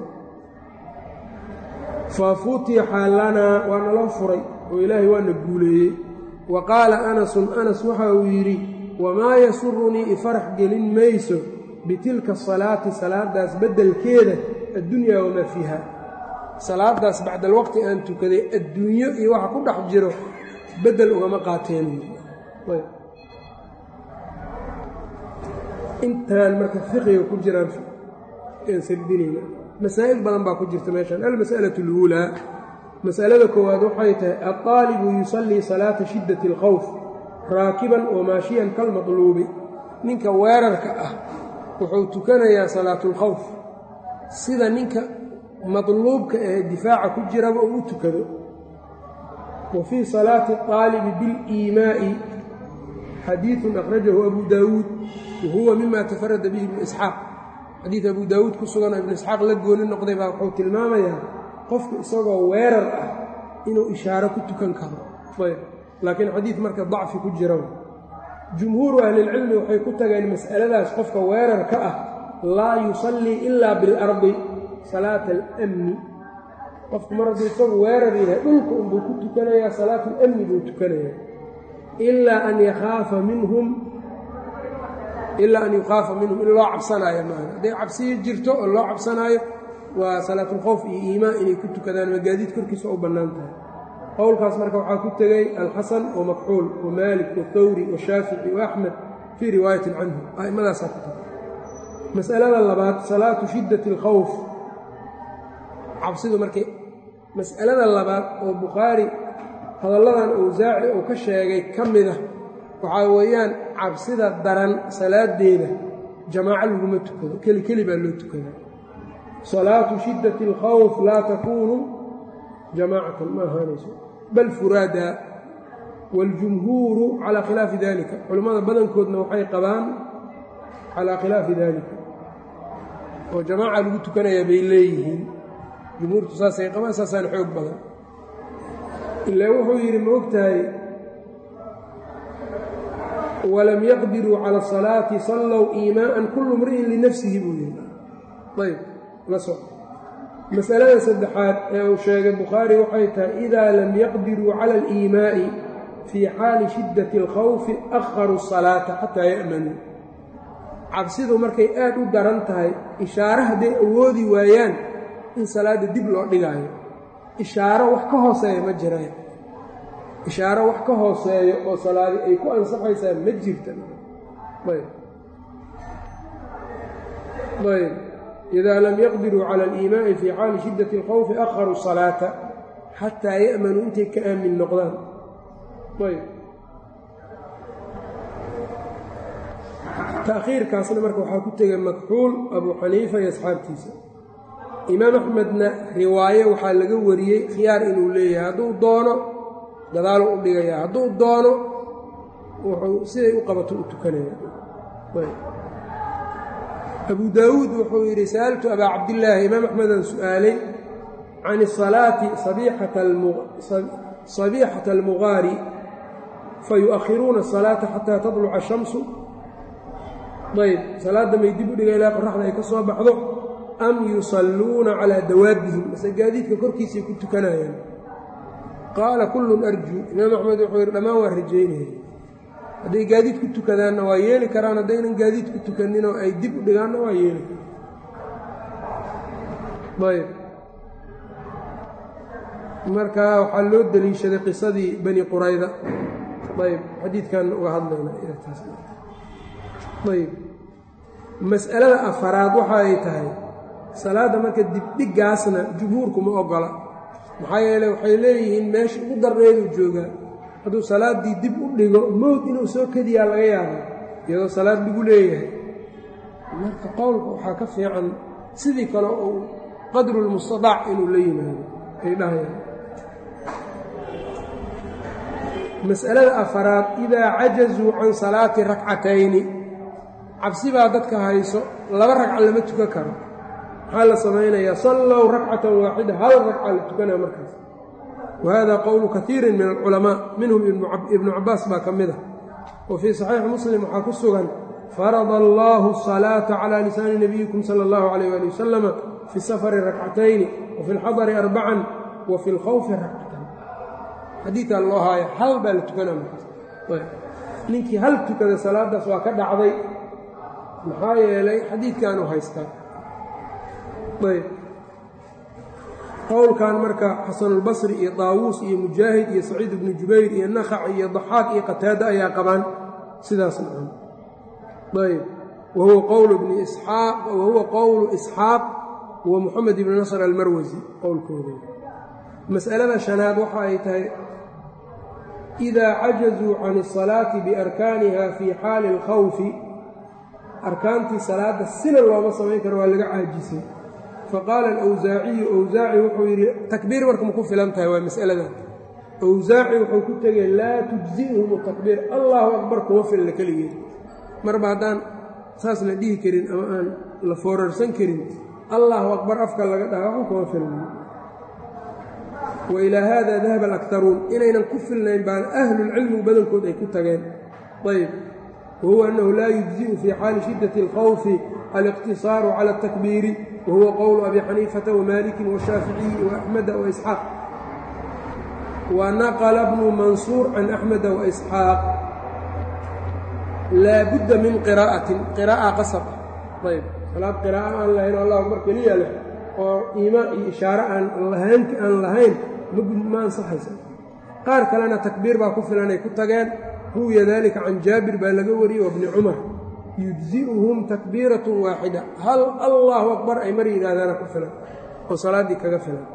fafutixa lanaa waa naloo furay oo ilaahay waana guuleeyey wa qaala anasun anas waxa uu yidhi wamaa yasurunii ifarax gelin mayso bitilka asalaati salaadaas beddelkeeda addunyaa wamaa fiiha salaadaas bacda alwaqti aan tukaday adduunyo iyo waxa ku dhex jiro beddel ugama qaateen intaan marka fiqiga ku jiraan aan sardinayna masaa'il badan baa ku jirta meeshan almas'alatu اluulaa mas'alada koowaad waxay tahay alطaalibu yusallii salaata shiddati اlkhawf raakiban wa maashiyan kalmadluubi ninka weerarka ah wuxuu tukanayaa salaatulkhawf sida ninka madluubka ee difaaca ku jiraba uu u tukado wa fii salaati اطaalibi biliimaa'i xadiiثun akhrajahu abu daawuud wa huwa mima tafarada bihi ibnu isxaaq xadiid abu daawuud ku sugan oo ibnu isxaaq la gooni noqday baa wuxuu tilmaamayaa qofku isagoo weerar ah inuu ishaaro ku tukan karo ayb laakiin xadiid marka dacfi ku jira jumhuuru ahlilcilmi waxay ku tageen mas'aladaas qofka weerarka ah laa yusallii ilaa bilardi salaata alamni qofku mar hadduu isagu weerar yahay dhulka unbuu ku tukanayaa salaatu lamni buu tukanayaa ilaa an yakhaafa minhum ilaa an yukhaafa minhum in loo cabsanaayo maaha hadday cabsiyo jirto oo loo cabsanaayo waa salaatulkhowf iyo iimaan inay ku tukadaan magaadiid korkiisa u bannaan tahay qowlkaas marka waxaa ku tegey alxasan wa makxuul wa maalik wathawri washaafici wa axmed fii riwaayatin canhu a'immadaasaa ku tagay mas'alada labaad salaatu shiddati alkhawf cabsidu markay mas'alada labaad oo bukhaari hadalladan awsaaci uu ka sheegay ka mid ah waxaa weeyaan cabsida daran salaadeeda jamaaco laguma tukado keli keli baa loo tukada salaatu shiddati alkhawf laa takuunu jamaacatan ma ahaanayso bal furaadaa waاljumhuuru calaa khilaafi dalika culammada badankoodna waxay qabaan calaa khilaafi dalika oo jamaaca lagu tukanayaa bay leeyihiin jumhuurtu saasay qabaan saasaan xoog badan ilaa wuxuu yidhi ma ogtahay walam yaqdiruu cala asalaati sallow iimaa'an kullu mri'in linafsihi buu yidhi ayb la soc masalada saddexaad ee uu sheegay bukhaari waxay tahay idaa lam yaqdiruu cala aliimaa'i fii xaali shiddati alkhawfi akharuu asalaata xataa ya'manuu cabsidu markay aad u daran tahay ishaare hadday awoodi waayaan in salaadda dib loo dhigaayo ishaaro wax ka hooseeya ma jiraan ishaaro wax ka hooseeyo oo salaadi ay ku ansaxaysaa ma jirta ayb ayb idaa lam yaqdiruu cala aliimaa'i fii xaali shiddati اlkhawfi akharuu salaata xataa ya'manuu intay ka aamin noqdaan ayb ta'khiirkaasna marka waxaa ku tegay makxuul abuu xaniifa iyo asxaabtiisa imaam axmedna riwaaye waxaa laga wariyey khiyaar inuu leeyahay hadduu doono gadaaluu u dhigayaa hadduu doono wuxuu siday u qabato u tukanaya abu daawuud wuxuu yidhi sa'altu abaa cabdillaahi imaam axmedaan su'aalay can isalaati sabiixata almugaari fayu'akhiruuna asalaata xataa tadluca ashamsu ayb salaadda may dib u dhiga ilaa qoraxda ay ka soo baxdo am yusalluuna calaa dawaabihim mase gaadiidka korkiisay ku tukanayaan qaala kullun arjuu imaam axmed wuxuu yidhi dhammaan waa rajaynaya hadday gaadiid ku tukadaanna waa yeeli karaan haddaynan gaadiid ku tukaninoo ay dib u dhigaanna waa yeeli karaan ayb marka waxaa loo deliishaday qisadii bani qurayda ayb xadiidkan uga hadlayna ayb mas'alada afaraad waxa ay tahay salaadda marka dibdhigaasna jumhuurku ma ogola maxaa yeele waxay leeyihiin meesha ugu darreeduu joogaa hadduu salaaddii dib u dhigo mowd inuu soo kediyaa laga yaaba iyadoo salaad lagu leeyahay marka qowlka waxaa ka fiican sidii kale uu qadrulmustadaac inuu la yimaado ay dhahayaan mas'alada afaraad idaa cajazuu can salaati rakcatayni cabsi baa dadka hayso laba ragca lama tukan karo maxaa la samaynayaa sallow rakcatan waaxida hal ragca la tukanaa markaas wa hada qowlu kaiirin min alculamaa minhum ibnu cabbaas baa ka mid ah wa fii saxiixi muslim waxaa ku sugan farada allaahu asalaata calaa lisaani nabiyikum sala allahu calayh waali wasalama fi safari rakcatayni wa fi lxadari arbacan wa fi lkhawfi rakcatan xadiidkaa loo haaya hal baa la tukanaa markaas ninkii hal tukada salaadaas waa ka dhacday maxaa yeelay xadiidkaanu haystaa ayb qowlkan marka xasanulbasri iyo daawuus iyo mujaahid iyo saciid ibnu jubayr iyo nakac iyo daxaaq iyo qataada ayaa qabaan sidaas nacam ayb wahuwa qowlu bni isxaaq wahuwa qowlu isxaaq wa moxamed ibni nasr almarwasi qowlkooda mas'alada shanaad waxa ay tahay idaa cajazuu can asalaati biarkaaniha fii xaali alkhawfi arkaantii salaadda sina looma samayn karo waa laga caajisay faqaala alawsaaciyu awsaaci wuxuu yidhi takbiir marka ma ku filan tahay waa mas'aladan awsaaci wuxuu ku tegey laa tujzi'hum takbiir allahu akbar kuma filna keligeed marba haddaan saas la dhihi karin ama aan la foorarsan karin allahu akbar afka laga dhaha waxba kuma filna wa ilaa haada dahaba alaktaruun inaynan ku filnayn baan ahlulcilmigu badankood ay ku tageen ayb wahuwa annahu laa yujzi'u fii xaali shiddati alkhawfi aliqtisaaru cala altakbiiri wahuwa qowlu abi xaniifata wamalikin washaaficiyi waaxmeda waisxaaq wa naqla bnu mansuur can axmeda waisxaaq laa budda min qiraa'atin qiraa'a qasab ah ayb salaad qiraa'a aan lahayn o allah akbar keliya leh oo iimaan iyo ishaare aan lahaynka aan lahayn ma ansaxaysa qaar kalena takbiir baa ku filan ay ku tageen ruwiya dalika can jaabir baa laga wariyey wa bni cumar yujzi'uhum takbiiratun waaxida hal allahu akbar ay mar yidhaahdaana ku filan oo salaaddii kaga filan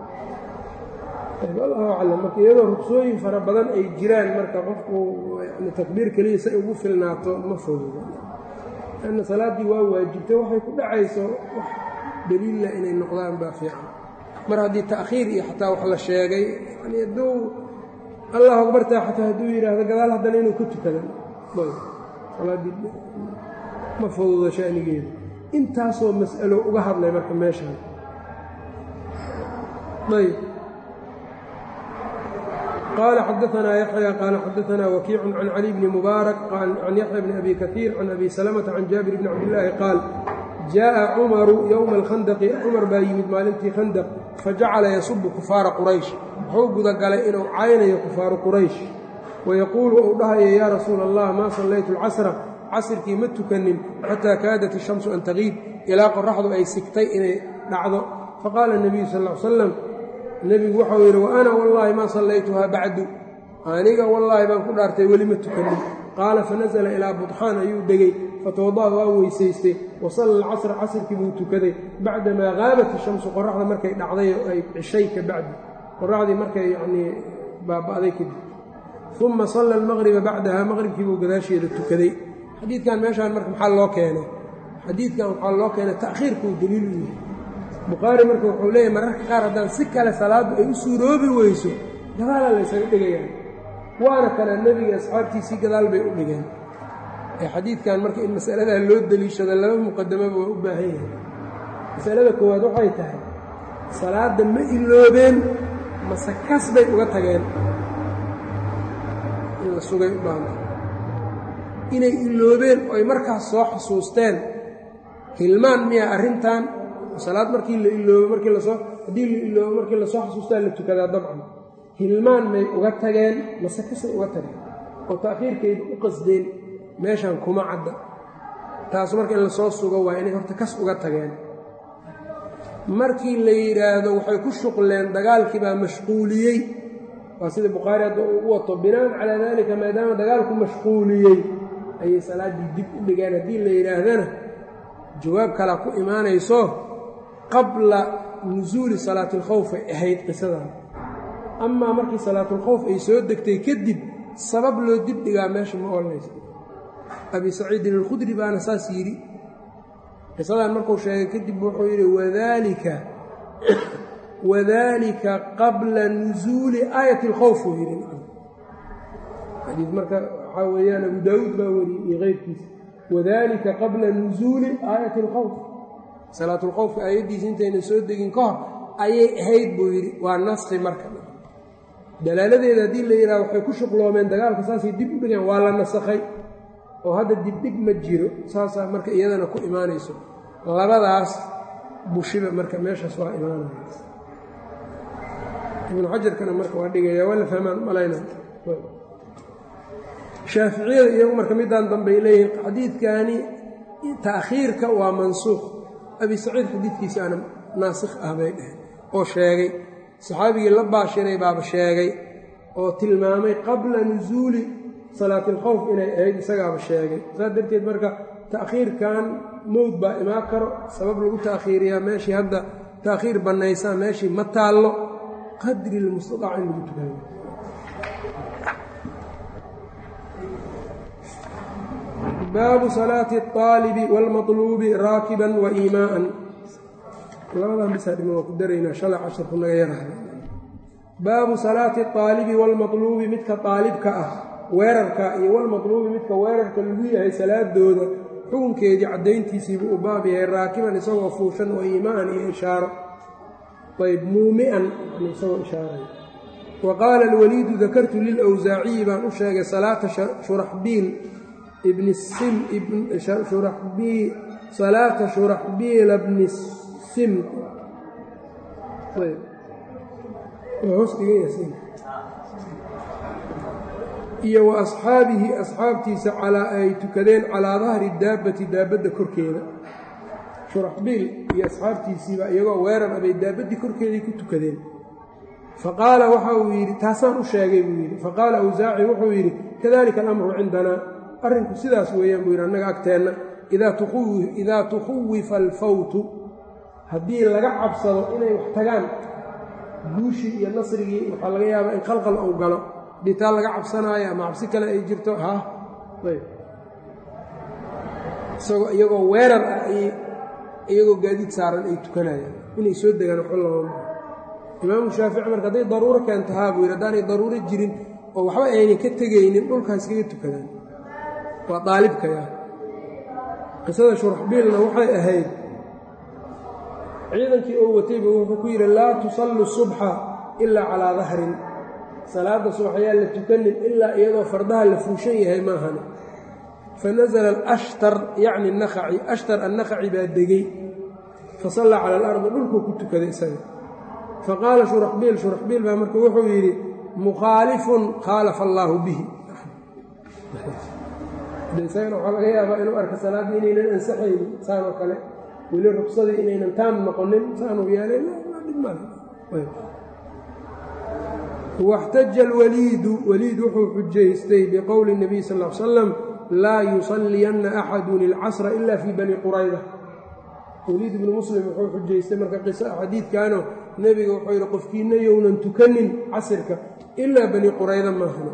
allahu aclam marka iyadoo rugsooyin fara badan ay jiraan marka qofku yani takbiir keliya say ugu filnaato ma fogoga lanna salaaddii waa waajibtay waxay ku dhacayso wax daliilla inay noqdaan baa fiican mar haddii ta'khiir iyo xataa wax la sheegay yani hadduu allahu akbartaa xataa hadduu yidhaahdo gadaal haddana inuu ka tukadan salaaddii ma fududa shanigeeda intaasoo mas'alo uga hadlay marka meeshaan ayb qال xdثna يحyى qال xdثna وkيع عن علي بن مبارك عن يحyى بن أbي كثير عن أbي سلمة عن جابر بن cabdاللahi qاal جاءa cمر yومa الkhandqi cmar baa yimid maalintii khandq fajacala yasub kufaara qurayش wuxuu gudagalay inuu caynayo kufaaru qurayش wayaquulu uu dhahayo ya rasuul الlah ma salaytu الcasra casirkii ma tukanin xataa kaadat ishamsu an taqiib ilaa qoraxdu ay sigtay inay dhacdo faqaala nebiyu sal l salam nebigu waxau yidhi wa ana wallaahi maa sallaytuhaa bacdu aniga wallaahi baan ku dhaartay weli ma tukanin qaala fanasala ilaa budxaan ayuu degey fatawada'a waa weysaystay wa salla alcasra casrkii buu tukaday bacdamaa haabat ishamsu qoraxda markay dhacday oo ay cishay ka bacdi qoraxdii markay yanii baaba'day kadib uma salla almaqriba bacdaha maqribkii buu gadaasheeda tukaday xadiidkan meeshaan marka maxaa loo keenay xadiidkan waxaa loo keenay ta'khiirkuu daliil u yahay bukhaari marka wuxuu leeyahy mararka qaar haddaan si kale salaaddu ay u suuroobi weyso gadaalaa laysaga dhigayaan waana kana nebiga asxaabtiisii gadaal bay u dhigeen ee xadiidkan marka in masaladaa loo deliishado laba muqadamaba waa u baahan yahay masalada koowaad waxay tahay salaadda ma iloobeen mase kas bay uga tageen in la sugay u baahanta inay iloobeen oo ay markaas soo xusuusteen hilmaan miya arrintan salaad markii la iloobo markii lasoo haddii la iloobo markii lasoo xusuustaa la tukadaa dabcan hilmaan may uga tageen mase kasay uga tageen oo ta'khiirkayda u qasdeen meeshan kuma cadda taas marka in lasoo sugo waa inay horta kas uga tageen markii la yidhaahdo waxay ku shuqleen dagaalkii baa mashquuliyey waa sida bukhaari hadda uu u wato binaan calaa daalika maadaama dagaalku mashquuliyey ayay salaaddii dib u dhigeen haddii la yidhaahdana jawaab kalaa ku imaanayso qabla nusuuli salaati alkhawf ay ahayd qisadan amaa markii salaatulkhawf ay soo degtay kadib sabab loo dib dhigaa meesha ma olanaysa abi saciidin alkhudri baana saas yidhi qisadan markuu sheegay kadib wuxuu yidhi wadaalika wadaalika qabla nusuuli aayati alkhawf uu yidhi xadiid marka waxaa weeyaan abu daawuud baa wariyey iyo keyrkiisa wadaalika qabla nusuuli aayati alkhawf salaatulkhawfka aayaddiisa intaynan soo degin ka hor ayay ahayd buu yidhi waa naskhi marka dalaaladeeda haddii la yidhaha waxay ku shuqloomeen dagaalka saasay dib u dhigeen waa la nasakhay oo hadda dibdhig ma jiro saasaa marka iyadana ku imaanayso labadaas bushiba marka meeshaas waa imaanaya ibnu xajarkana marka waa dhigaya waa la fahmaan malayna shaaficiyada iyagu marka midaan dambey leeyihiin xadiidkani ta'khiirka waa mansuukh abi saciid xadiidkiisaana naasikh ah bay dheheen oo sheegay saxaabigii la baashiray baaba sheegay oo tilmaamay qabla nusuuli salaati alkhawf inay ahayd isagaaba sheegay saas darteed marka ta'khiirkan mowd baa imaan karo sabab lagu ta'khiiriyaa meeshii hadda ta'khiir bannaysaa meeshii ma taallo qadri lmustadaac in lagu tukaayo baabu salaati اطaalibi wاlmaطluubi raakiban wa iimaa'an labadan bisaa dhiman waa ku daraynaa shalay casharku naga yarahay baabu salaati اطaalibi wاlmaطluubi midka aalibka ah weerarka iyo walmaطluubi midka weerarka lagu yahay salaadooda xukunkeedii caddayntiisiibuu u baab yahay raakiban isagoo fuushan wa iimaa'an iyo ishaaro ayb muumi'an isagoo ishaaray wa qaala alwaliidu dakartu lilwsaaciyi baan u sheegay salaata shuraxbiil ibni sim shuraxbii salaata shuraxbiila bni sim iyo wa asxaabihi asxaabtiisa calaa ay tukadeen calaa dahri daabbati daabadda korkeeda shuraxbiil iyo asxaabtiisiiba iyagoo weerar abay daabaddii korkeedii ku tukadeen faqaala waxa uu yidhi taasaan u sheegay buu yidhi faqaala awsaaci wuxuu yidhi kadalika alamru cindanaa arrinku sidaas weeyaan buu yidhi annaga agteenna idaa tukhuwifa alfawtu haddii laga cabsado inay wax tagaan guushii iyo nasrigii waxaa laga yaabaa in qalqal uu galo haddii taa laga cabsanaayo ama cabsi kale ay jirto ha ayb isagoo iyagoo weerar ah ay iyagoo gaadiid saaran ay tukanayaan inay soo degaan waxba lama imaamu shaafici marka hadday daruuro keento haa buu yidhi haddaanay daruuro jirin oo waxba aynay ka tegaynin dhulkaas kaga tukadaan waa daalibkaya qisada shuraxbiilna waxay ahayd ciidankii oo watayba wuxuu ku yidhi laa tusallu subxa ilaa calaa dahrin salaadda subax ayaan la tukanin ilaa iyadoo fardaha la fuushan yahay maahan fanasala alashtar yacni anakhaci ashtar annakhaci baa degey fasallaa cala alardi dhulkuu ku tukaday isaga faqaala shuraxbiil shuraxbiil baa marka wuxuu yidhi mukhaalifun khaalafa allaahu bihi de isagana waxaa laga yaabaa inuu arka salaaddii inaynan ansaxaynin saan oo kale weli rugsadii inaynan taam noqonin saanuu yeelay waxtaja alwaliidu waliid wuxuu xujaystay biqowli الnabiy sal ll slam laa yusalliyanna axadun ilcasra ila fii bani qurayda waliid ibnu muslim wuxuu xujaystay marka qiso xadiidkaano nebiga wuxuu yidhi qofkiina yownan tukanin casirka ilaa bani qurayda maahana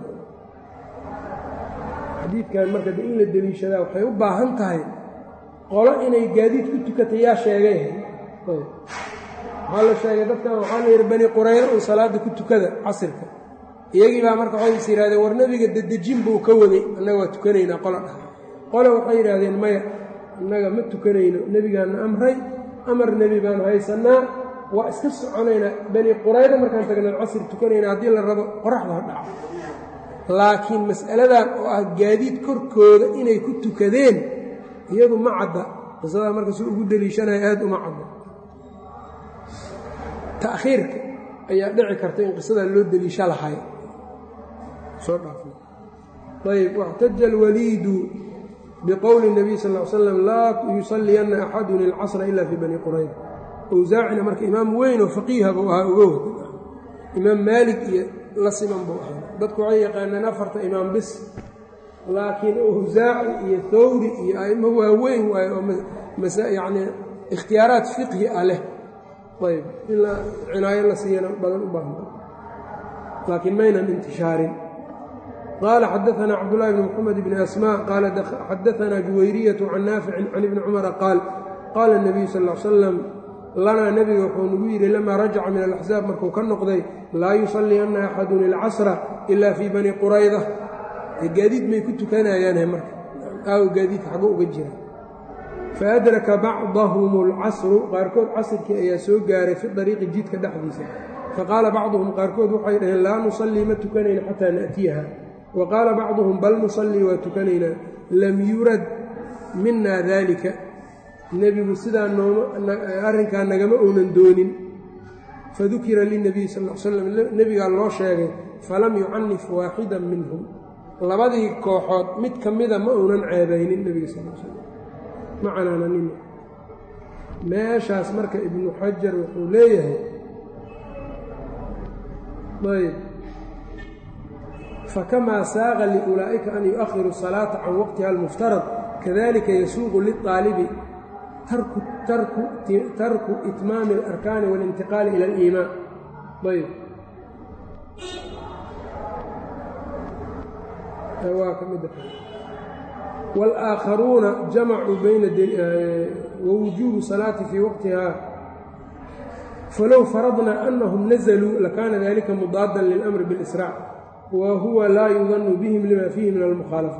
xadiidkan marka de in la deliishadaa waxay u baahan tahay qolo inay gaadiid ku tukatay yaa sheegay waxaa la sheegay dadkan waxaa la yidhi bani qurayda un salaada ku tukada casirka iyagii baa marka waxay is yidhahdeen war nebiga dedejin buu ka waday annaga waa tukanaynaa qola dhah qole waxay yidhaahdeen maya innaga ma tukanayno nebigaana amray amar nebi baanu haysannaa waa iska soconaynaa bani qurayda markaan tagnaan casir tukanayna haddii la rabo qoraxda ha dhaco laakiin mas'aladan oo ah gaadiid korkooda inay ku tukadeen iyadu ma cadda qisadaa marka si ugu deliishanaya aad uma cadda ta'khiirka ayaa dhici karta in qisadaa loo deliisha lahay soo dhaafay ayb waxtaja alwaliidu biqowli الnabiy sal ll ly slam laa yusalliyanna axadun ilcasra ila fii bani qurayda awsaacina marka imaam weyn oo faqiiha buu ahaa uga wada imaam maalik iyo la siman buu ahaa dadku waxay yaqaaneen afarta imaam bis laakiin awsaaci iyo thawri iyo a'imo waaweyn waayo oo yacni ikhtiyaaraat fiqhi ah leh ayb in la cinaayo la siiyana badan u baahna laakiin maynan intishaarin qaala xadaanaa cabdullahi bn moxamed bni asmaa qaala xadaanaa juwayriyatu can naaficin can ibni cumara qaal qaala اnabiyu sal l slam lanaa nebiga wuxuu nagu yidhi lamaa rajaca min alaxsaab markuu ka noqday laa yusalliyanna axadun ilcasra ila fii bani qurayda gaadiid may ku tukanayaanhe marka aaw gaadiidka xago uga jira faadraka bacdahum alcasru qaarkood casrkii ayaa soo gaaray fi dariiqi jidka dhexdiisa faqaala bacduhum qaarkood waxay dhaheen laa nusallii ma tukanayna xataa na'tiyaha wa qaala bacduhum bal nusallii waa tukanaynaa lam yurad mina daalika nebigu sidaa arrinkaa nagama ounan doonin fadukira linabiy sal l slam nebigaa loo sheegay falam yucanif waaxidan minhum labadii kooxood mid ka mida ma uunan ceebaynin nebiga sal slam ma canaananin meeshaas marka ibnu xajar wuxuu leeyahay ayb fakamaa saaqa liulaa'ika an yu'ahiru الsalaata can waqtiha almuftarad kadalika yasuuqu liلطaalibi tarku itmaami اlarkaani waاlintiqaali ila اliimaan ayb waa ka mida wاlآakharuuna jamacuu bayna wawujuubu salaati fii waqtiha falow faradna anahum nazluu lakaana dalika mudaadan lilamri biاlisraac wa huwa laa yudanu bihim lima fiihi min almukhaalafa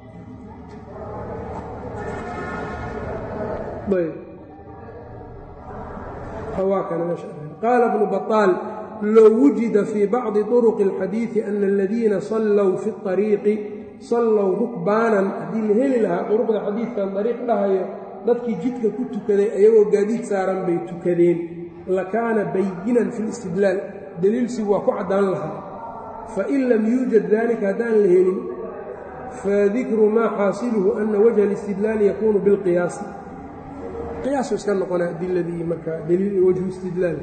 qaala bnu baطaal low wujida fii bacdi طuruqi اlxadiiثi ana aladiina sallow fi الطariiqi sallow rukbaanan haddii la heli lahaa duruqda xadiidkan dariiq dhahayo dadkii jidka ku tukaday ayagoo gaadiid saaran bay tukadeen lakaana bayinan fi listidlaal daliilsigu waa ku caddaan lahaa fain lam yuujad dalika haddaan la helin fadikru maa xaasiluhu ana wajha alistidlaali yakuunu bilqiyaasi qiyaasu iska noqona adiladii markaa wajhu istidlaal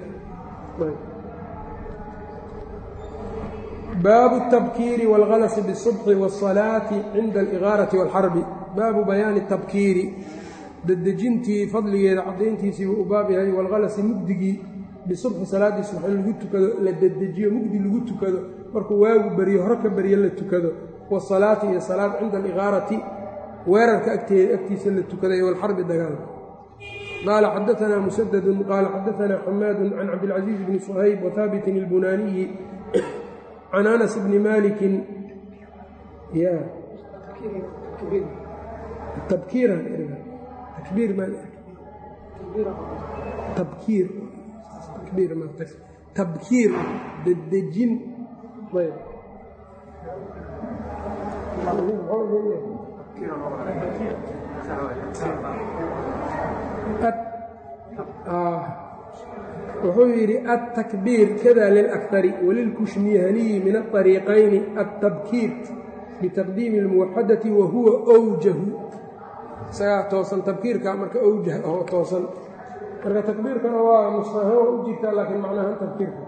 baabu الtabkiiri wاlgalasi bالصubxi wالصalaati cinda aligaarati wاlxarbi baabu bayaani tabkiiri dedejintii fadligeeda caddayntiisiibuu u baab yahay walgalasi mugdigii bisubxi salaaddii subx in lagu tukado la dedejiyo mugdi lagu tukado markuu waagu beriyo hore ka beryo la tukado wasalaati iyo salaad cinda aligaarati weerarka agteeda agtiisa la tukaday walxarbi dagaalka qaala xadaanaa musadadun qaala xadaanaa xamaadu can cabdilcaziiz bni suhayb wahaabitin ilbunaaniyi can anas bni maalikin ya tabkiiran takbiir maa tabkiir takbiir ma tabkiir dedejin ayb wuxuu yidhi الtakbiir kada lilأkari walilkushmihaniyi min aلطariiqayni الtabkiir bitaqdiimi اlmuwaxadati wa huwa wjahu isagaa toosan tabkiirka marka owjah oo toosan marka takbiirkana waa nusqahaan waa u jirtaa laakiin macnahaan tabkiirka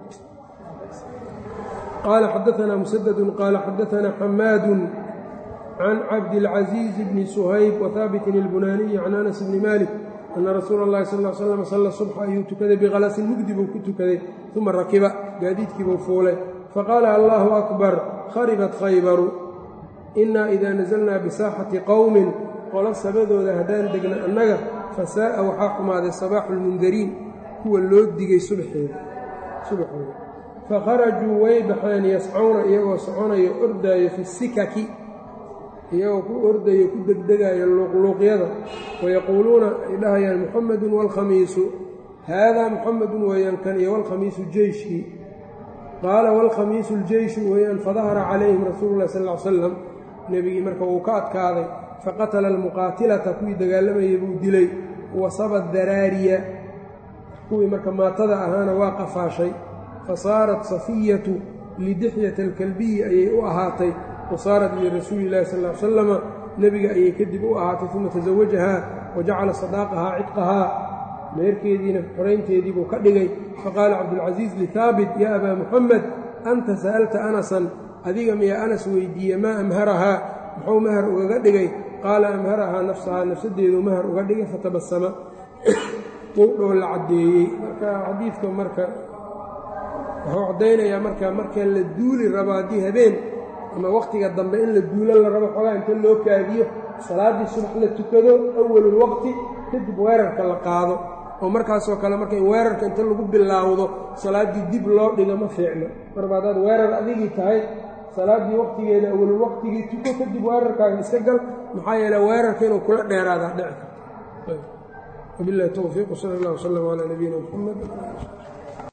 qaala xadaanaa musadadu qaala xadaanaa xamaadu can cabdilcaziiz bni suhayb wahaabitin ilbunaaniyi can anas bni malik ana rasuula اllahi sal l slam salla subxa ayuu tukaday bikhalasin mugdi buu ku tukaday uma rakiba gaadiidkiibuu fuulay faqaala allahu akbar kharibat khaybaru inaa idaa nasalnaa bisaaxati qowmin qolo sabadooda haddaan degna annaga fasaa'a waxaa xumaaday sabaaxu lmundariin kuwa loo digay subaxeeda subaxooda fakharajuu way baxeen yascawna iyagoo soconayo ordaayo fi sikaki iyagoo ku ordayo ku degdegayo luuqluuqyada wayaquuluuna ay dhahayaan muxamedun waalkhamiisu haadaa muxamedun weeyaan kan iyo walkhamiisu jeyshkii qaala waalkhamiisu ljeyshu weeyaan fadahara calayhim rasuulu llahi sal l salam nebigii marka wuu ka adkaaday faqatala almuqaatilata kuwii dagaalamayay buu dilay wasaba daraariya kuwii marka maatada ahaana waa qafaashay fasaarat safiyatu lidixyata alkalbiyi ayay u ahaatay wasaarat lirasuuli illahi sal l salama nebiga ayay kadib u ahaatay uma tasawajahaa wa jacala sadaaqahaa cidqahaa meerkeediina xoraynteedii buu ka dhigay faqaala cabdulcasiis lihaabit yaa abaa muxamed anta sa'alta anasan adiga miyaa anas weydiiye maa amharahaa muxuu mahar ugaga dhigay qaala amharahaa nafsahaa nafsadeedu mahar uga dhigay fatabasama wuu dhoo la caddeeyey marka xadiidka marka wuxuu caddaynayaa marka marka la duuli rabo haddii habeen ama wakhtiga dambe in la duulo la rabo xoogaa inta loo kaadiyo salaaddii subax la tukado awalulwaqti kadib weerarka la qaado oo markaasoo kale marka in weerarka inta lagu bilaawdo salaaddii dib loo dhigo ma fiicno marba haddaad weerar adigii tahay salaaddii waqtigeeda awalul waqtigii tuko kadib weerarkaaga iska gal maxaa yeele weerarka inuu kula dheeraadaa dhici karto wabilahi towfiiq sal allah wslam calaa nabiyina muxamed